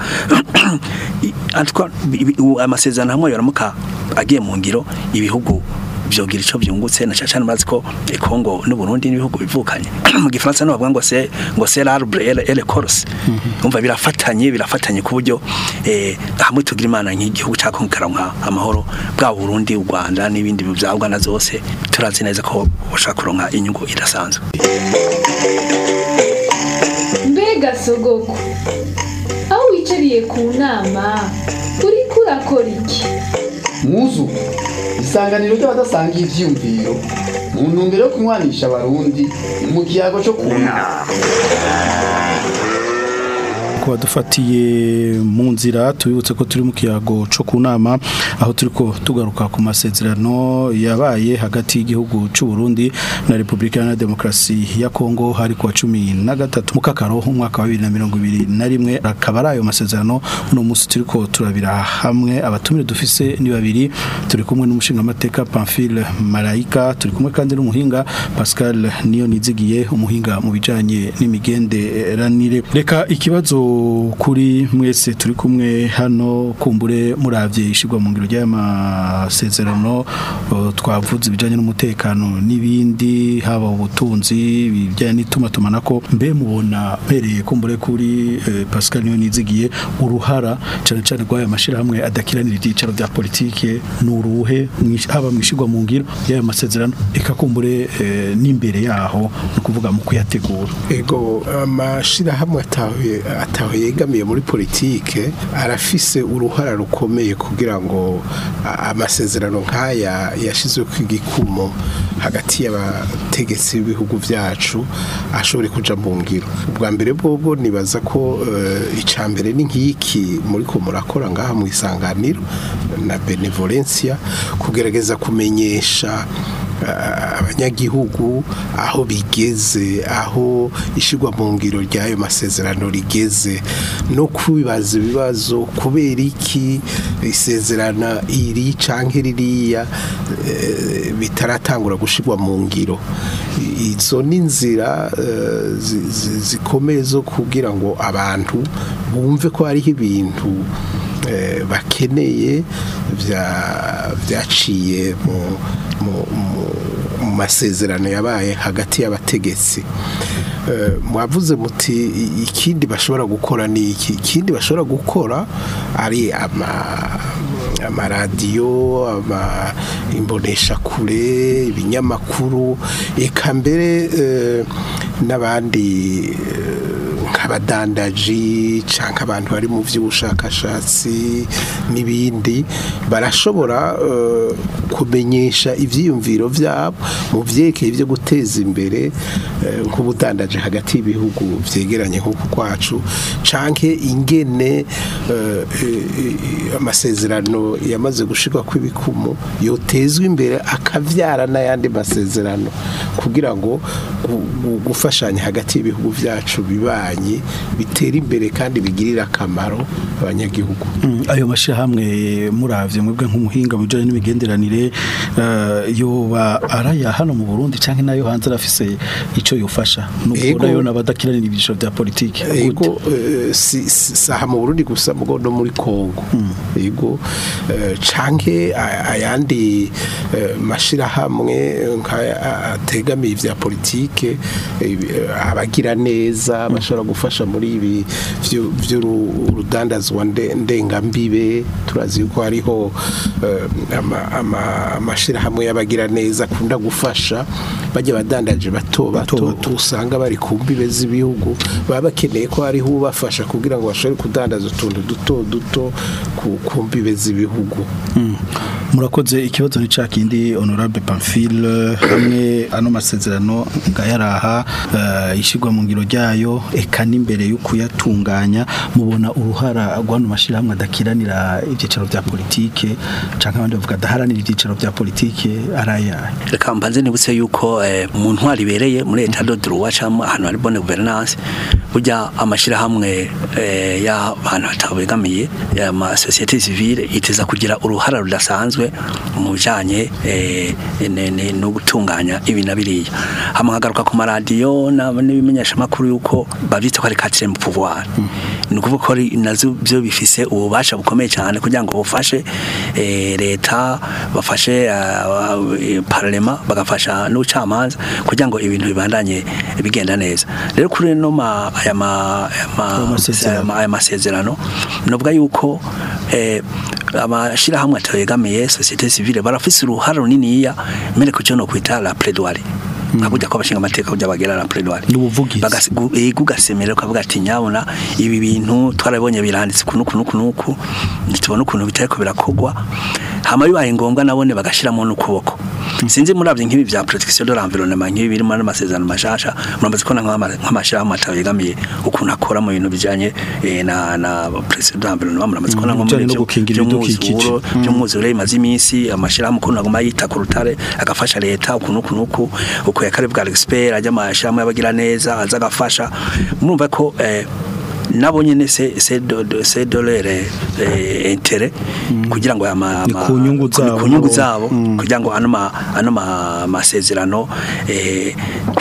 i- en tout cas, ibi- ubu amasezerano hamwe yoramuka agiye mu ngiro ibihugu vyogira ico vyungutse na cyane mazi ko eh, Kongo n'u Burundi n'ibihugu bivukanye mu gifaransa no bavuga ngo c'est ngo c'est l'arbre et le- et le corse umva birafatanye birafatanye ku buryo eh, hamwe tugira imana nk'igihugu cya Kongo karonka amahoro bwa Burundi u Rwanda n'ibindi bya Uganda zose turazi neza ko bashaka kuronka inyungu idasanzwe mbega sogoko aho wicariye ku nama uriko urakora iki muzu isanganiro ry'abadasangiye ivyiyumviro mu ntumbero yo kunywanisha abarundi mu kiyago cyo kunama kuba dufatiye mu nzira tubibutse ko turi mu kiyago cyo ku nama aho turi ko tugaruka ku masezerano yabaye hagati y'igihugu cy'u Burundi na Repubulika Iharanira Demokarasi ya Kongo hari kuwa cumi na gatatu mu kakaro umwaka wa bibiri na mirongo ibiri na rimwe akaba ari ayo masezerano uno munsi turi ko turabira hamwe abatumire dufise ni babiri turi kumwe n'umushingamateka Pamphile Marayika turi kumwe kandi n'umuhinga Pascal niyo nizigiye umuhinga mu bijanye n'imigenderanire reka ikibazo kuri mwese turi kumwe hano kumbure muravye ishigwa mu ngiro ry'amasezerano uh, twavuze ibijanye n'umutekano n'ibindi haba ubutunzi bijanye n'itumatumanako mbe mubona mpereye kumbure kuri eh, Pascal niyo nizigiye uruhara cyane cyane rw'aya mashirahamwe adakiranira ibyicaro bya politike nuruhe mwish- haba mwishigwa mu ngiro y'aya masezerano eka kumbure eh, n'imbere yaho no kuvuga mu kuyategura ego amashirahamwe atahuye atahuye yegamiye muri politike arafise uruhara rukomeye kugira ngo a- amasezerano nk'aya yashizwe ku igikumo hagati y'abategetsi b'ibihugu byacu ashobore kuja mu ngiro ubwa mbere bwobwo nibaza ko uh, icambere ni nk'iki muri ko murakora ngaha mu isanganiro na benevolencia kugerageza kumenyesha ah, abanyagihugu aho bigeze aho ishigwa mu ngiro ry'ayo masezerano rigeze no kwibaza ibibazo kubera iki isezerana iri canke ririya eh, bitaratangura gushigwa mu ngiro I- izo ni inzira eh, zi- zi- zikomeye zo kugira ngo abantu bumve ko hariho ibintu eh, bakeneye bya- byaciye mu mu- mu- mu masezerano yabaye hagati y'abategetsi Eh, mwavuze muti i- ikindi bashobora gukora ni iki ikindi bashobora gukora ari ama amaradiyo ama imboneshakure ibinyamakuru eka mbere eh, n'abandi eh, nka nk'abadandaji canke abantu bari mu vy'ubushakashatsi n'ibindi barashobora eh, kumenyesha ivyiyumviro vyabo mu vyerekeye ivyo guteza imbere eh, nk'ubudandaji hagati y'ibihugu vyegeranye nk'uku kwacu canke ingene eh, eh, amasezerano yamaze gushirwa kw'ibikumu yotezwa imbere akavyara n'ayandi masezerano kugira ngo gu- gu- gufashanya hagati y'ibihugu vyacu bibanye bitera imbere kandi bigirira akamaro abanyagihugu Mm, ayo mashirahamwe muravye mwebwe nk'umuhinga mu bijanye n'imigenderanire eh, yoba araya hano mu Burundi canke nayo hanze arafise ico yofasha nubwo Ego. nayo nabadakiranira ibisho vya politike ego eh, si si- saha mu Burundi gusa mugo no muri Kongo ego eh, canke a- ayandi eh, mashirahamwe nkaya ategamiye ivya politike eh, abagira neza bashobora gufasha muri ibi vyo- vy'urudandazwa nde- ndengambibe turazi yuko hariho eh, ama- ama- amashirahamwe y'abagira neza akunda gufasha bajya badandaje bato bato usanga bari ku mbibe z'ibihugu baba bakeneye ko hariho ubafasha kugira ngo bashobore kudandaza utuntu duto duto ku ku mbibe z'ibihugu Mm. murakoze ikibazo ni ca kindi honorable Pamphile hamwe ano masezerano ngayaraha uh, ishigwa mu ngiro ryayo eka n'imbere yo kuyatunganya mubona uruhara rw'ano mashirahamwe adakiranira ivyicaro vya politike canke abandi bavuga adaharanira ivyicaro vya politike araya reka mbanze nibutse yuko eh, mu ntwari ibereye muri leta de droit cyangwa ahantu hari bonne gouvernance burya amashirahamwe eh, y'abantu batabegamiye ama société civile iteza kugira uruhara rudasanzwe mu bijanye eh, ne- ne- no gutunganya ibi na biriya hama nkagaruka ku maradiyo na- n'ibimenyesha makuru yuko bavyita ko ari quatrième pouvoir ni ukuvuga ko ari nazo byo bifise ububasha bukomeye cyane kugira ngo bufashe eh, leta bafashe eh, parlement bagafasha n'ubucamanza kugira ngo ibintu bibandanye bigenda neza rero kuri no ma aya ma aya ma- aya ma- aya masezerano novuga yuko eh, amashirahamwe ategamiye société civile barafise uruhara runiniya mbere ku cyo no kwita la plaidoirie nkaburya ko abashinga amateka kujya bagera la plaidoirie n'ubuvugizi ugasemera ukavuga ati nyabona ibi bintu twarabonye biranditse kuno kuno kunuku ntitubona ukuntu bitariko birakogwa hama bibaye ngombwa nabone bagashiramo n'ukuboko sinzi muravye nk'ibi vya protection de l'environnement nk'ibi birimo n'amasezerano mashasha muramaze kubona nk'amashirahamwe atabegamiye ukuntu akora mu bintu bijanye eh, na na protection de l'environnement muramaze kubona nko bijanye muri no gukingira ibidukikije. by'umwuzure bimaze iminsi amashirahamwe ukuntu aguma yita ku rutare agafasha leta ukuntu kunuku uko yakare bwa expert ajya amashirahamwe y'abagira neza aza agafasha murumva ko eh, nabo nyene se se do do- se dolere eh, intérêt kugira ngo ama Ni ku nyungu ku- zabo. ku nyungu zabo kugira ngo ano ma ano ma masezerano eh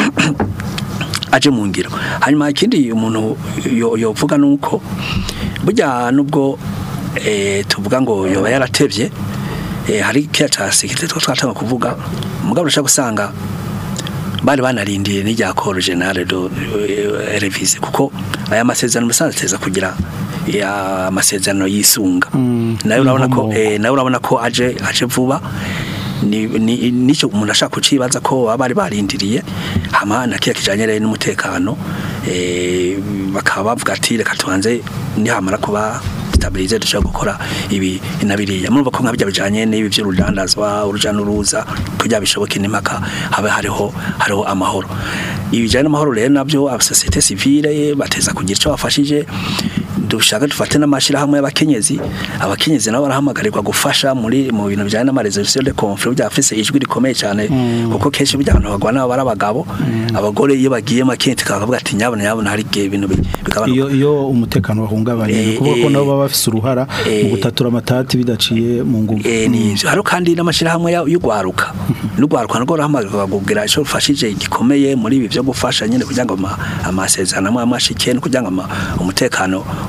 aje mu ngiro hanyuma ikindi umuntu yo- yovuga nuko burya nubwo eh, tuvuga ngo yoba yaratevye eh, hari kiya ca sekirite two twatanga kuvuga mugabo urashaka gusanga bari banarindiye n'irya koro generale do eh, revise kuko aya masezerano musanze teza kugira ya amasezerano yisunga nayo urabona ko eh, nayo urabona ko aje aje vuba ni ni- nicyo umuntu ashaka kucibaza ko baba bari barindiriye hama na kiya kijanye rero n'umutekano eh, bakaba bavuga ati reka tubanze nihamara kuba stabilize dushobora gukora ibi nabiriya murumva ko nkabya bijanye n'ibi by'urudandazwa uruja n'uruza kugira bishoboke n'impaka habe hariho hariho amahoro ibijanye n'amahoro rero nabyo abasosiyete civile bateza kugira ico bafashije dushaka dufate n'amashirahamwe y'abakenyezi abakenyezi nabo barahamagarirwa gufasha muri mu bintu bijanye n'amaresolution de conflit bya afise ijwi rikomeye cyane kuko kenshi burya abantu bagwana bari abagabo abagore iyo bagiye makenti kavuga ati nyabona nyabona hari igihe ibintu bi- bigabanuka iyo iyo umutekano wahungabanye ni Eh, ukuvuga ko eh, nabo baba bafise uruhara mu gutatura amatati bidaciye mu nguvu Eh, ni ivyo hariho kandi n'amashirahamwe ya- y'ugwaruka n'ugwaruka narwo ruhamagarirwa kugira ico rufashije gikomeye muri ibi vyo gufasha nyene kugira ngo ama- amasezerano amwe amwe ashike no kugira ngo ama- umutekano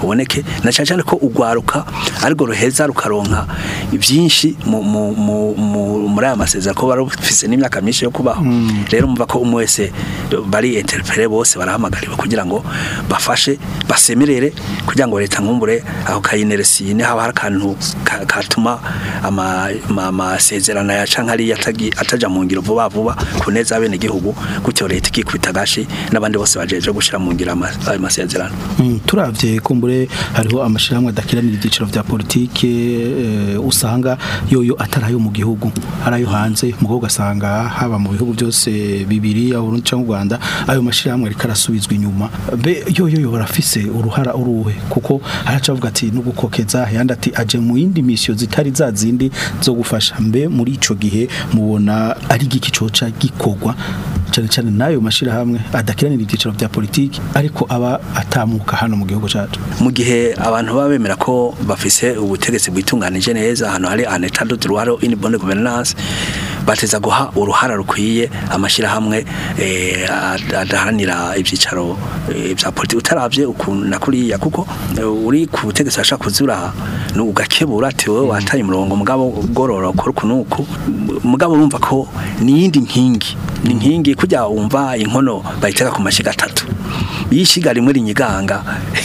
haboneke na cyane cyane ko ugwaruka ariko ruheza rukaronka byinshi mu- mu- mu- mu- muri aya masezerano ko bari bafise n'imyaka myinshi yo kubaho rero mumva ko umwe wese bari interpere bose barahamagariwe kugira ngo bafashe basemerere kugira ngo leta nkumbure aho kayineresine haba hari akantu ka- katuma ama- ama- amasezerano ya canke ari ataja mu ngiro vuba vuba ku neza y'abene gihugu gutyo leta ikikubita gashi n'abandi bose bajeje gushira mu ngiro ama- ayo masezerano Mm, turavye kumbure hariho amashirahamwe adakiranira ibyiciro vya politike eh, usanga yoyo atari ayo mu gihugu ari ayo hanze mugo ugasanga haba mu bihugu byose bibiri aho Burundi cyangwa u Rwanda ayo mashirahamwe ariko arasubizwa inyuma be yoyo yo barafise uruhara uruhe kuko haraca avuga ati no gukokeza yandi ati aje mu yindi mission zitari za zindi zo gufasha mbe muri ico gihe mubona ari giki coca gikogwa cyane cyane n'ayo mashirahamwe adakiranira ibyiciro vya politiki ariko aba atamuka hano mu gihugu cyacu mu gihe abantu baba bemera ko bafise ubutegetsi bwitunganije neza ahantu hari an état de droit une bonne gouvernance bateza guha uruhara rukwiye amashirahamwe eh, ad- adaharanira ibyicaro eh, vya politiki utaravye ukuntu na kuriya kuko eh, uri ku butegetsi ashaka kuzura no ugakebura ati wowe wataye umurongo mugabo gorora ukora kunuku mugabo urumva ko ni yindi nkingi ni nkingi kujya wumva inkono bayiteka ku mashiga atatu yishiga rimwe rinyiganga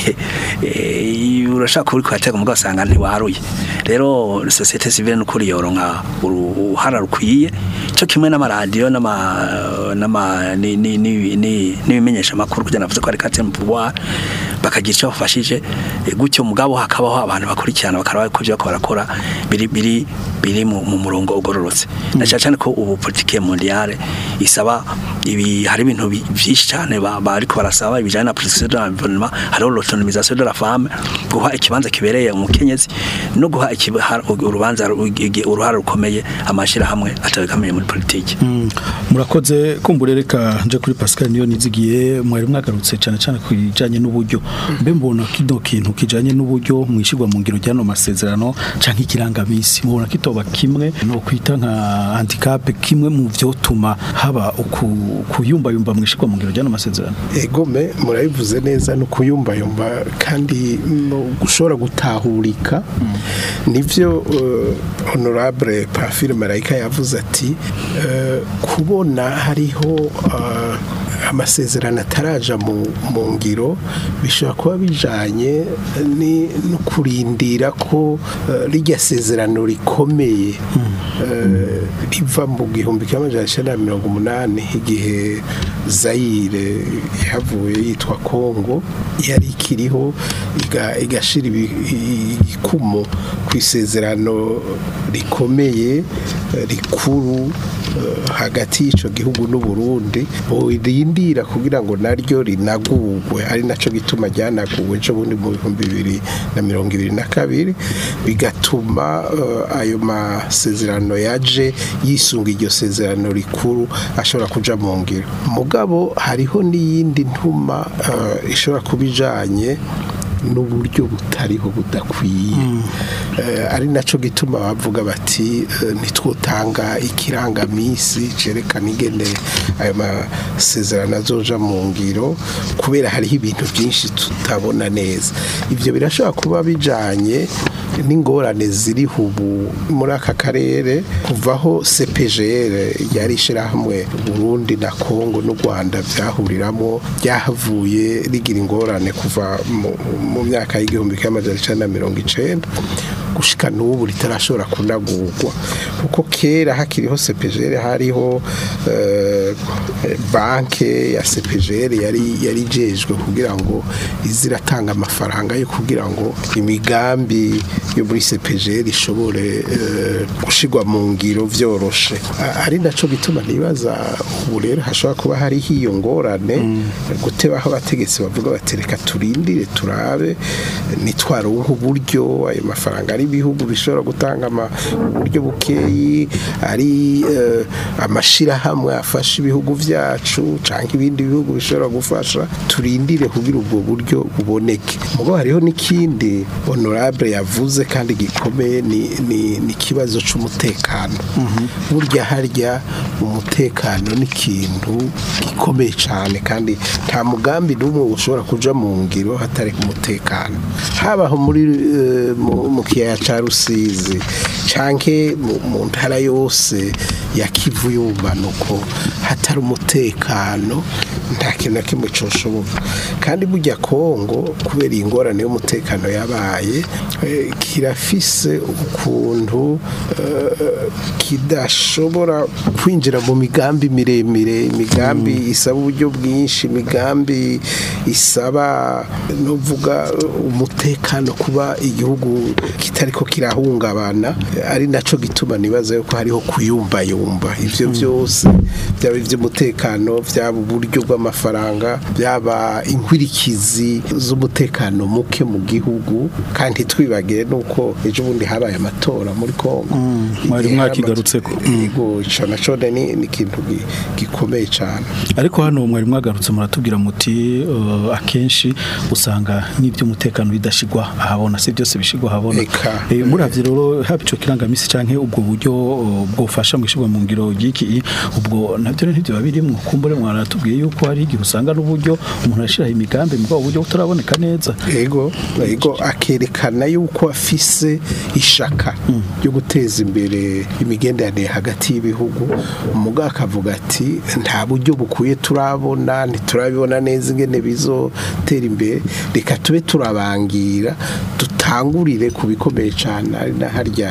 eh, urashaka kuri kwateka mugabo usanga ntiwaruye rero societe civile n'ukuri yoronka uruhara rukwiye cyo kimwe n'amaradiyo n'ama n'ama ni- ni- ni- ni- n'ibimenyesha amakuru kugira navuze ko ari quatrième pouvoir bakagira icyo bafashije eh, gutyo mugabo hakabaho abantu bakurikirana bakaraba ko ibyo bariko barakora biri biri biri mu mu murongo ugororotse na cyane cyane ko ubu politique mondiale isaba ibi hari ibintu bi- byinshi cyane ba- bariko barasaba ibijanye na protection de l'environnement hariho l'autonomisation de la femme guha ikibanza kibereye umukenyezi no guha ikiba- urubanza ru- igi- uruhara rukomeye amashira hamwe atabikamiye muri politike Mm, murakoze kumbure reka nje kuri Pascal niyo nizigiye mwari mwagarutse cyane cyane ku bijanye n'uburyo mbe mbona kino kintu kijanye n'uburyo mwishirwa mu ngiro ryano masezerano canke ikirangamisi mubona kitoba kimwe no kwita nka handicap kimwe mu vyotuma haba uku- kuyumbayumba mwishirwa mu ngiro ryano masezerano egome murabivuze neza no kuyumbayumba kandi no gushobora gutahurika nivyo uh, honorable Pamphile Marayika yavuze ati uh, kubona hariho uh, amasezerano ataraja mu, mu ngiro bishobora kuba bijanye ni no kurindira ko uh, rijya sezerano rikomeye uh, riva mu gihumbi kimwe amajana icenda na mirongo umunani igihe Zaire yahavuye yitwa Kongo yari ikiriho iga- igashira ibi- i- igikumo ku isezerano rikomeye eh, rikuru eh, hagati y'ico gihugu n'u Burundi borindira kugira ngo naryo rinagurwe ari naco gituma ryanaguwe ejo bundi mu bihumbi bibiri na mirongo ibiri na kabiri bigatuma eh, ayo masezerano yaje yisunga iryo sezerano rikuru ashobora kuja mu ngiro mugabo hariho n'iyindi ntuma eh, ishobora kuba ijanye n'uburyo butariho budakwiye Eh, ari naco gituma bavuga bati eh, ntitwotanga ikirangamisi cerekana ingene ayo masezerano azoja mu ngiro kubera hariho ibintu byinshi tutabona neza ivyo birashobora kuba bijanye n'ingorane ziri ubu muri aka karere kuvaho CPGR yari ishirahamwe Burundi na Kongo n'u Rwanda byahuriramo byahavuye rigira ingorane kuva mu- mu myaka y'igihumbi kimwe amajana icenda na mirongo icenda gushika n'ubu ritarashobora kunagurwa kuko kera hakiriho CPGR hariho eh, banke ya CPGR yari yari ijejwe kugira ngo iziratanga amafaranga yo kugira ngo imigambi yo muri CPGR ishobore eh, gushigwa mu ngiro vyoroshe A- ari naco gituma nibaza ubu rero hashobora kuba hariho iyo ngorane gutebaho abategetsi bavuga bati reka turindire turabe nitwaronka uburyo ayo mafaranga ari ari ibihugu bishobora gutanga ama- uburyo bukeyi ari eh, amashirahamwe afasha ibihugu vyacu canke ibindi bihugu bishobora gufasha turindire kugira ubwo buryo buboneke mugo hariho n'ikindi honorable yavuze kandi gikomeye ni ni ni ikibazo c'umutekano burya harya umutekano ni ikintu gikomeye cyane kandi nta mugambi n'umwe ushobora kuja mu ngiro hatari ku mutekano habaho muri eh, mu- mu kiyaya ca rusizi canke mu- mu ntara yose ya kivu y'ubumanuko hatari umutekano nta kintu na kimwe coshoboka kandi burya kongo kubera iyi ngorane y'umutekano yabaye eh, kirafise ukuntu eh, kidashobora kwinjira mu migambi miremire imigambi isaba uburyo bwinshi imigambi isaba novuga umutekano kuba igihugu kitariko kirahungabana ari naco gituma nibaza yuko hariho kuyumbayumba ivyo byose byaba ivy'umutekano byaba uburyo bw'amafaranga byaba inkwirikizi z'umutekano muke mu gihugu kandi twibagire nuko ejo bundi habaye amatora muri Kongo mwari Igihe mwakigarutseko. yego ico naco ni ni ikintu gi- gikomeye cyane ariko hano mwari mwagarutse muratubwira muti uh, akenshi usanga n'iby'umutekano bidashigwa ahabona si byose bishigwa ahabona Eka. Eh, muravye rero haba ico kirangamisi canke ubwo buryo uh, bwofasha mu ishigwa mu ngiro ry'iki ubwo navyo ntibyo babirimwo kumbure mwaratubwiye yuko hari igihe usanga n'uburyo umuntu ashiraho imigambi mu buryo butaraboneka neza yego yego akerekana yuko afise ishaka ryo guteza imbere imigenderanire hagati y'ibihugu umugabo akavuga ati nta buryo bukwiye turabona ntiturabibona neza ingene bizotera imbere reka tube turabangira dutangurire ku bikomeye cyane ari na harya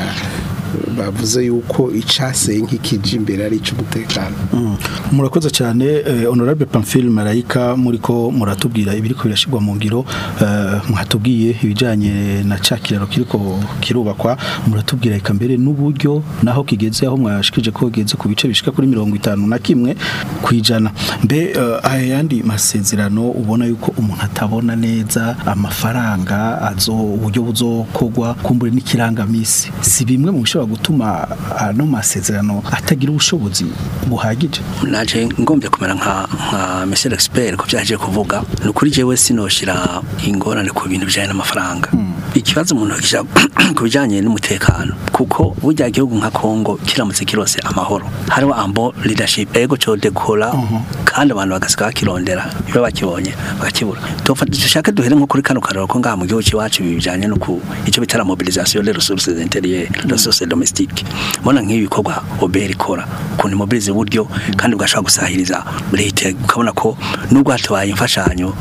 bavuze yuko icaseye nk'ikije imbere ari icy'umutekano Mm. murakoze cyane eh, honorable Pamphile Marayika muriko muratubwira ibiriko birashigwa mu ngiro eh, mwatubwiye ibijanye na ca kiraro kiriko kirubakwa muratubwira eka mbere n'uburyo naho kigeze aho mwashikije ko kigeze ku bice bishika kuri mirongo itanu na kimwe kwijana mbe eh, aya yandi masezerano ubona yuko umuntu atabona neza amafaranga azo uburyo buzokogwa kumbure n'ikirangamisi si bimwe mu bishobora gutuma ano masezerano atagira ubushobozi buhagije naje ngombye kumera nka nka monsieur expert ko byaje kuvuga ni ukuri jewe sinoshira ingorane ku bintu bijanye n'amafaranga ikibazo umuntu akisha ku bijanye n'umutekano kuko burya igihugu nka Kongo kiramutse kirose amahoro hariho ambo leadership ego cyo dekora kandi abantu bagasiga bakirondera iyo bakibonye bakakibura tofata dushaka duhere nko kuri kano kararo ko ngaha mu gihugu cyacu bijanye no ku icyo bitara mobilisation des ressources intérieures ressources domestiques mbona nk'ibi bikorwa obera ikora ukuntu mobilize uburyo kandi bwashobora gusahiriza leta ukabona ko nubwo hatabaye imfashanyo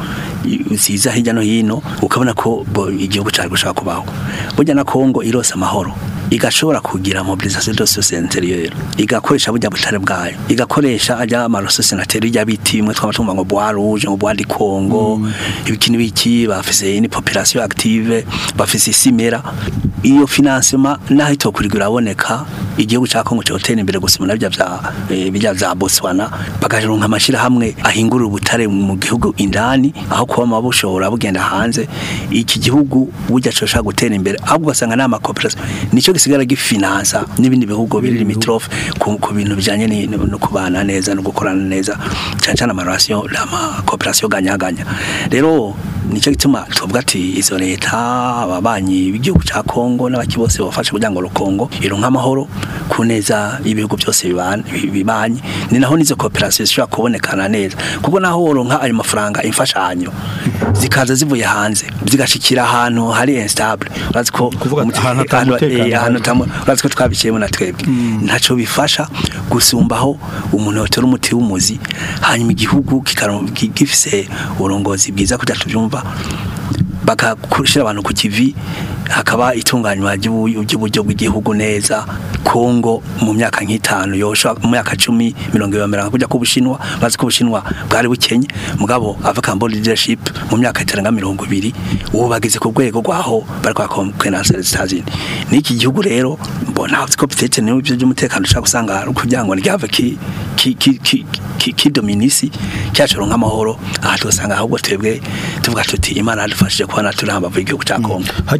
ziza hirya no hino ukabona ko bo- igihugu cyari gushaka kubaho burya na Kongo irose amahoro igashobora kugira mobilisation de société intérieure igakoresha burya butare bwayo igakoresha ajya amarososi nateri rya biti imwe twaba tumva ngo bois rouge ngo bois di Congo ibikini biki bafise ni population active bafise isimera iyo financement naho itokurigura aboneka igihugu cya Kongo cyotera imbere gusima nabyo bya eh, bijya bya Botswana bagaronka amashira hamwe ahingurira ubutare mu gihugu indani aho kuba mabushobora bugenda hanze iki gihugu burya coshaka gutera imbere ahubwo basanga nama cooperation nico gisigara gifinansa n'ibindi bihugu biri limitrofe ku, ku bintu bijanye ni- no kubana neza no gukorana neza cyane cyane amarelation ama cooperation ganyaganya rero nico gituma tuvuga ati izo leta ababanyi b'igihugu cya Kongo n'abaki bose bafashe kugira ngo Kongo ironka amahoro ku neza ibihugu byose bibana- bibanye ni naho nizo cooperation zishobora kubonekana neza kuko naho woronka ayo mafaranga imfashanyo zikaza zivuye hanze zigashikira ahantu hari instable urazi ko umuti- ahantu ata ahantu- mutekano eh, ahantu hari. tamu- urazi ko twabiciyemo na twebwe ntaco bifasha gusumbaho umuntu yotera umuti w'umuzi hanyuma igihugu kikaro- ki- gifise uburongozi bwiza kugira tubyumva bagakurishira abantu ku kivi hakaba itunganywa ry'ubu- ry'uburyo bw'igihugu neza Kongo mu myaka nk'itanu yosha mu myaka 10 mirongo ibiri kujya ku Bushinwa bazi ko Bushinwa bwari bukenye mugabo African Board Leadership mu myaka itarenga mirongo ibiri ubu bageze ku rwego rwaho bari kwa konference zitazindi n'iki gihugu rero mbona ko bitetse n'ibyo by'umutekano ushaka gusanga kugira ngo ryave ki ki ki ki- ki- kidominisi cyacoro nk'amahoro aha tugasanga ahubwo twebwe tuvuga tuti imana yadufashije kubona turi hambavu y'igihugu cya Kongo hajya birukira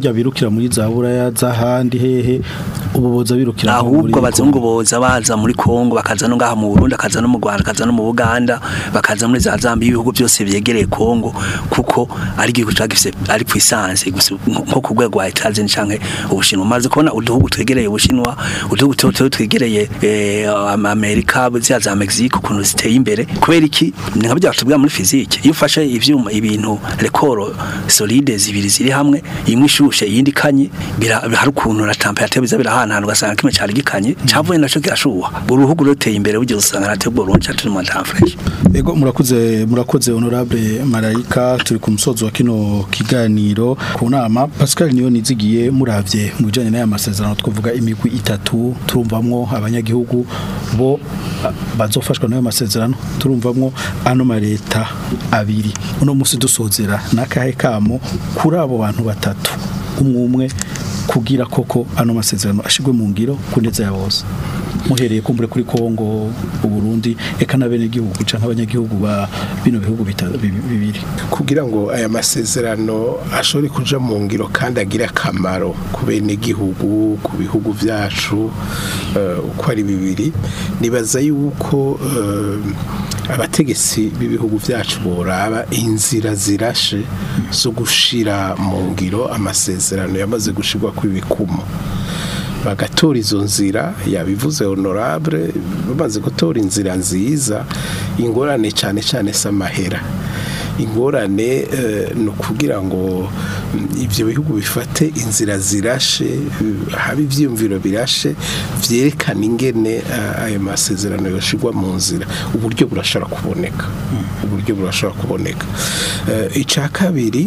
birukira muri za buraya z'ahandi hehe ubu boza birukira nko muri ahubwo abazungu boza baza muri Kongo bakaza no ngaha mu Burundi akaza no mu Rwanda akaza no mu Buganda bakaza muri za Zambia ibihugu byose byegereye Kongo kuko ari igihugu cyagifise ari puissance gusa nko ku rwego rwa Etats-Unis canke ubushinwa maze kubona uduhugu twegereye ubushinwa uduhugu tuto twegereye eh, Am- Amerika zya za Mexique ukuntu ziteye imbere kubera iki ni nka bya tubwira muri physique iyo ufashe ivyuma ibintu rekoro solide zibiri ziri hamwe imwe ishushe iyindi kanye bira hari ukuntu na temperature biza birahanahana ugasanga kimwe cyari gikanye cyavuye naco kirashuha uruhugu ruteye imbere bugiye usanga natwe Burundi cyaturi mu fresh Ego murakoze murakoze honorable Marayika turi ku musozo wa kino kiganiro ku nama Pascal niyo nizigiye muravye mu bijanye n'aya masezerano twavuga imigwi itatu turumvamwo abanyagihugu bo a- bazofashwa n'ayo masezerano turumvamwo ano mareta abiri uno musi dusozera nakahe kamo kuri abo bantu batatu umwe umwe kugira koko ano masezerano ashigwe mu ngiro kuneza ya bose muhereye kumbure kuri Kongo Burundi eka na bene gihugu canke abanyagihugu ba bino bihugu bita- bi- bibiri kugira ngo aya masezerano ashobore kuja mu ngiro kandi agire akamaro ku bene gihugu ku bihugu vyacu eh, uko ari bibiri nibaza yuko eh, abategetsi b'ibihugu vyacu boraba inzira zirashe zo gushira mu ngiro amasezerano yamaze gushirwa kw'ibikumo bagatora izo nzira yabivuze honorable bamaze gutora inzira nziza ingorane cyane cyane s'amahera ingorane eh, ni ukugira ngo mm, ibyo bihugu bifate inzira zirashe eh, habe ibyiyumviro birashe byerekana ingene eh, ayo masezerano yoshirwa mu nzira uburyo burashobora kuboneka uburyo burashobora kuboneka Eh, icya kabiri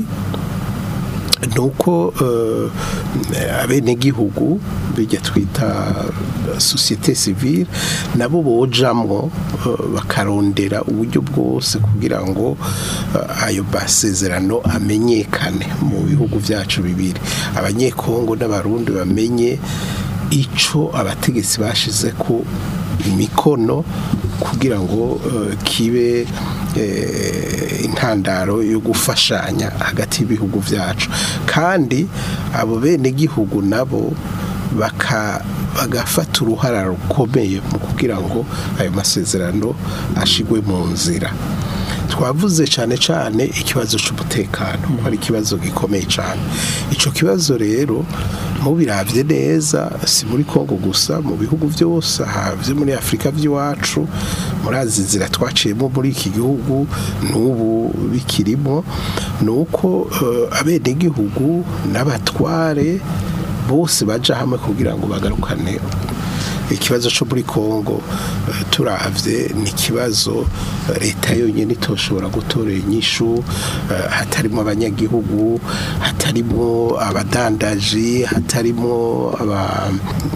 nuko uh, abenegihugu bijya twita uh, societe civile nabo bojamwo uh, bakarondera uburyo bwose kugira ngo uh, ayo masezerano amenyekane mu bihugu vyacu bibiri abanyekongo n'abarundi bamenye ico abategetsi bashize ku imikono kugira ngo uh, kibe eh, intandaro yo gufashanya hagati y'ibihugu vyacu kandi abo bene gihugu nabo baka bagafata uruhara rukomeye mu kugira ngo ayo masezerano ashigwe mu nzira twavuze cyane cyane ikibazo cy'umutekano ko ari ikibazo gikomeye cyane icyo kibazo rero mubiravye neza si muri Kongo gusa mu bihugu byose havye muri Afrika by'iwacu murazi inzira twaciyemo muri iki gihugu n'ubu bikirimo nuko uh, abenegihugu n'abatware bose baja hamwe kugira ngo bagarukane ikibazo cyo muri Kongo eh, turavye ni ikibazo eh, leta yonyine itoshobora gutorera inyishu eh, hatarimo abanyagihugu hatarimo abadandaji hatarimo aba-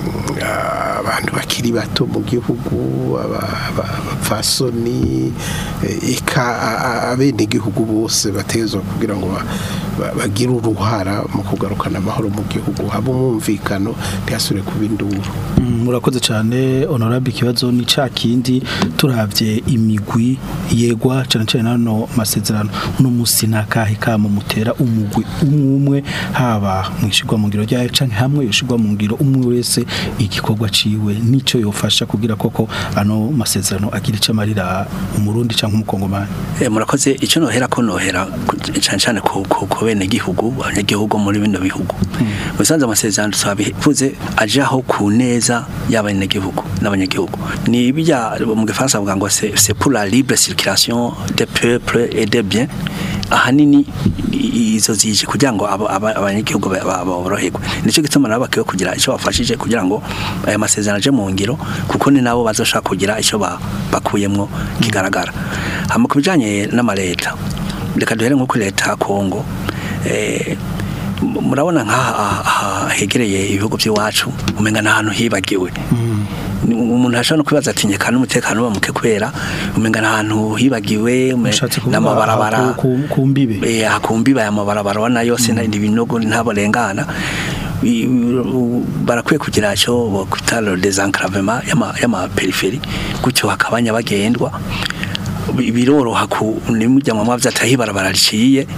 abantu bakiri bato mu gihugu aba- aba- abapfasoni eh, eka a- a- abenegihugu bose batezwa kugira ngo ba- ba- bagire uruhara mu kugarukana amahoro mu gihugu haba umwumvikano ntihasubire kuba induru Mm, murakoze cyane honorable ikibazo ni ca kindi turavye imigwi yegwa cyane cyane nano masezerano uno musi nakahe kamo mutera umugwi umwe haba mwishigwa mu ngiro ryayo canke hamwe yoshigwa mu ngiro umwe wese igikorwa ciwe nico yofasha kugira koko ano masezerano agira ico amarira umurundi canke umukongomani Eh, murakoze icyo nohera ko nohera ku- cyane cyane ku ku- ku bene gihugu abanyagihugu muri bino bihugu musanze amasezerano twabivuze ajaho ku neza y'abanyagihugu n'abanyagihugu ni bijya mu gifaransa bavuga ngo c'est c'est pour la libre circulation des peuples et des biens ahanini i- izo zije kugira ngo aba- aba- abanyagihugu ba- ba- boroherwe nicyo gituma nabo bakwiye kugira icyo bafashije kugira ngo aya masezerano aje mu ngiro kuko ni nabo bazoshaka kugira icyo ba- bakuyemwo kigaragara hama ku bijanye n'amaleta reka duhere nko kuri leta ya Kongo eh, m- murabona nk'aha aha hegereye ibihugu by'iwacu umenga n'ahantu hibagiwe Ni- umuntu ashobora no kwibaza ati nyeka n'umutekano uba muke kubera umenga n'ahantu hibagiwe ume- n'amabarabara kumbibe eh akumbiba ya mabarabara wana yose mm. ibinogo ntaborengana I- u- barakwiye kugira cyo bakwita le désenclavement y'ama y'ama périphérie gutyo hakabanya bagendwa Bi- biroroha ku nimujya mu mavya atahi barabara riciye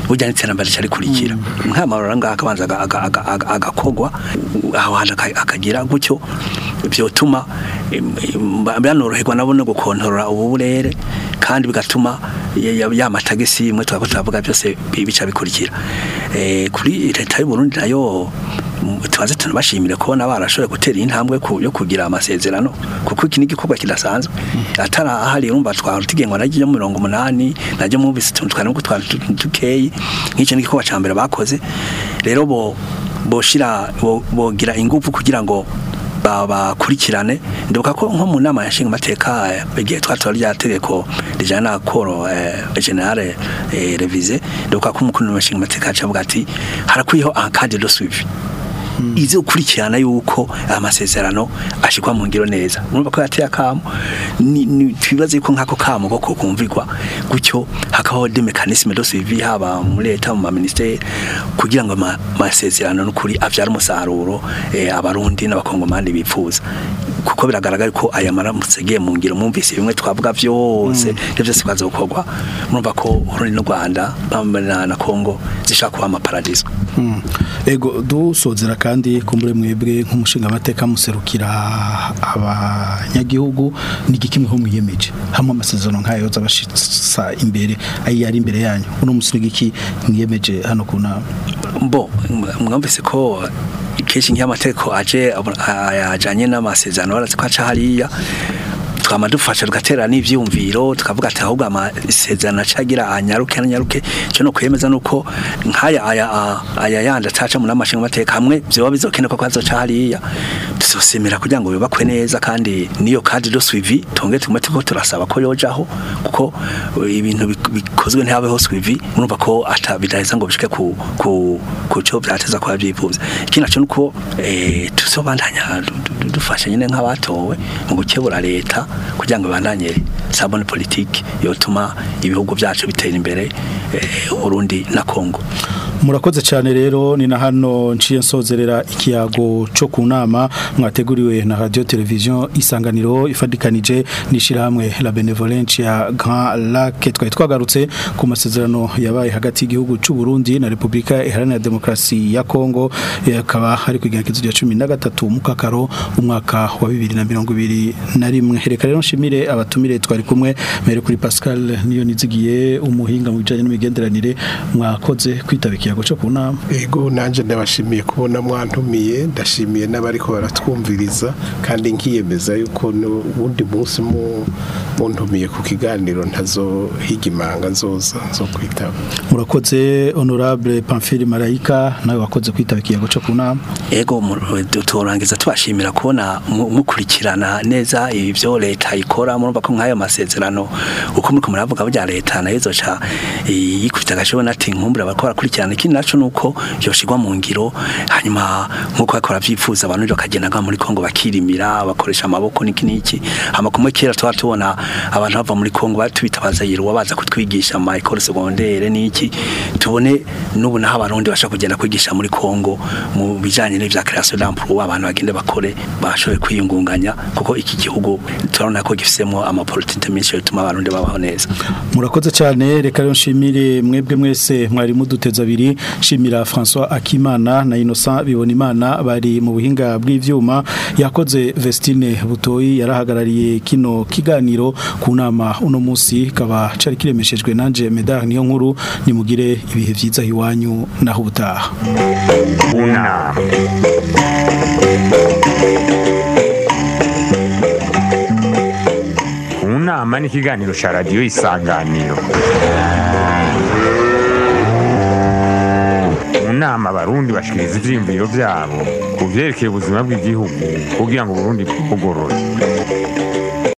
burya n'iterambere cyarikurikira nk'amarora ngaha akabanza aga- aga- aga- aga- agakogwa aho hantu aka- akagira gutyo byotuma em, em, banoroherwa nabo no gukontorora ubu burere kandi bigatuma ya- ya ya matagisi imwe twaba turavuga byose bi- bica bikurikira Eh, kuri leta y'u Burundi nayo mm, tubaze tunabashimire kubona barashoboye gutera intambwe ku- yo kugira amasezerano kuko iki ni igikorwa kidasanzwe atari ahari urumva twari tugengwa naryo mu mirongo umunani naryo mwumvise utuntu twari nubwo twari tu- dukeyi nk'icyo ni igikorwa cya mbere bakoze rero bo boshira bo- bogira ingufu kugira ngo ba- bakurikirane ndibuka ko nko mu nama yashinga amateka igihe twatora rya tegeko rijana na koro eh, generale eh, revize ndibuka ko umukuru w'amashinga amateka yacu avuga ati harakwiyeho encadre de suivi izo kurikirana yuko amasezerano ashikwa mu ngiro neza urumva ko yateye akamo ni ni- twibaze yuko nk'ako kamo ko kumvirwa gutyo hakabaho de mécanisme de suivi haba muri leta mu ministère kugira ngo ama- amasezerano n'ukuri avyara umusaruro eh, abarundi n'abakongomani bipfuza kuko biragaragara ko aya maramutse agiye mu ngiro mwumvise bimwe twavuga byose ibyo byose bimaze gukorwa murumva ko Burundi n'u Rwanda bamwe na na Kongo zishaka kuba amaparadiso Mm. Ego dusozera kandi kumbure mwebwe nk'umushinga amateka muserukira abanyagihugu n'igiki mwe ho mwiyemeje hamwe amasezerano nk'ayo yoza bashitsa imbere ayi yari imbere yanyu uno musi n'igiki mwiyemeje hano ku nama bo mwumvise ko kenshi nk'amategeko aje abo- ajanye n'amasezerano barazi ko aca hariya twama dufasha tugatera n'ivyumviro tukavuga ati ahubwo amasezerano acagira anyaruke anyaruke cyo no kwemeza nuko nkaya aya a- aya yandi ataca mu namashinga amateka hamwe vyoba bizokenerwa ko azoca hariya tuzosemera kugira ngo bibakwe neza kandi niyo kadi do suivi tonge tume tuko turasaba ko yojaho kuko uh, ibintu bik- bikozwe ntihabeho suivi urumva ko ata bidaheza ngo bishike ku ku ku cyo byateza kwa byifuza ikindi naco nuko eh tusobandanya du- du- dufasha nyine nk'abatowe mu gukebura leta kugira ngo bandanye sabone politique yotuma ibihugu byacu bitera imbere eh, Burundi na Kongo murakoze cyane rero ni na hano nciye nsozerera ikiyago cyo ku nama mwateguriwe na radio television isanganiro ifadikanije n'ishirahamwe la benevolence ya Grand Lac twari twagarutse ku masezerano yabaye hagati y'igihugu cy'u Burundi na Republika Iharanira Demokarasi ya Kongo akaba hari kwigenekezo rya 13 mu kakaro umwaka wa 2021 reka rero nshimire abatumire twari kumwe mere kuri Pascal niyo nizigiye umuhinga mu bijanye n'imigenderanire mwakoze kwitaba ikiyago cyo ku nama ego nanjye ndabashimiye kubona mwantumiye ndashimiye n'abariko baratwumviriza kandi nkiyemeza yuko n'ubundi munsi mu- muntumiye ku kiganiro ntazohiga imanga nzoza zo kwitaba murakoze honorable Pamphile Marayika nawe wakoze kwitaba ikiyago cyo ku nama ego mu- turangiza tubashimira kubona mu- mukurikirana neza ibyo leta ikora murumva ko nk'ayo masezerano uko muriko muravuga burya leta nayo izoca eh, yikubita agashobora ati nkumbura bariko barakurikirana ikindi naco nuko yoshirwa mu ngiro hanyuma nkuko bakora byifuza abantu bakagenda ngaha muri Kongo bakirimira bakoresha amaboko niki niki hama kumwe kera tuba tubona abantu bava muri Kongo batubita bazayirwa baza kutwigisha mu école secondaire niki tubone n'ubu naho abarundi bashaka kugenda kwigisha muri Kongo mu bijanye n'ivya création d'emploi abantu bagende bakore bashoboye kwiyungunganya kuko iki gihugu turabona ko gifisemo amapolitike menshi yatuma abarundi babaho neza murakoze cyane reka rero nshimire mwebwe mwese mwari muduteza abiri shimira François Akimana na Innocent Bibonimana bari mu buhinga bw'ivyuma yakoze Vestine Butoyi yarahagarariye kino kiganiro ku nama uno munsi kaba cari kiremeshejwe nanje Medard niyo nkuru nimugire ibihe vyiza hiwanyu naho ubutaha Una. Unama ni ikiganiro cya radiyo isanganiro mu nama abarundi bashikiriza ivyiyumviro vyabo ku vyerekeye ubuzima bw'igihugu kugira ngo uburundi bugorore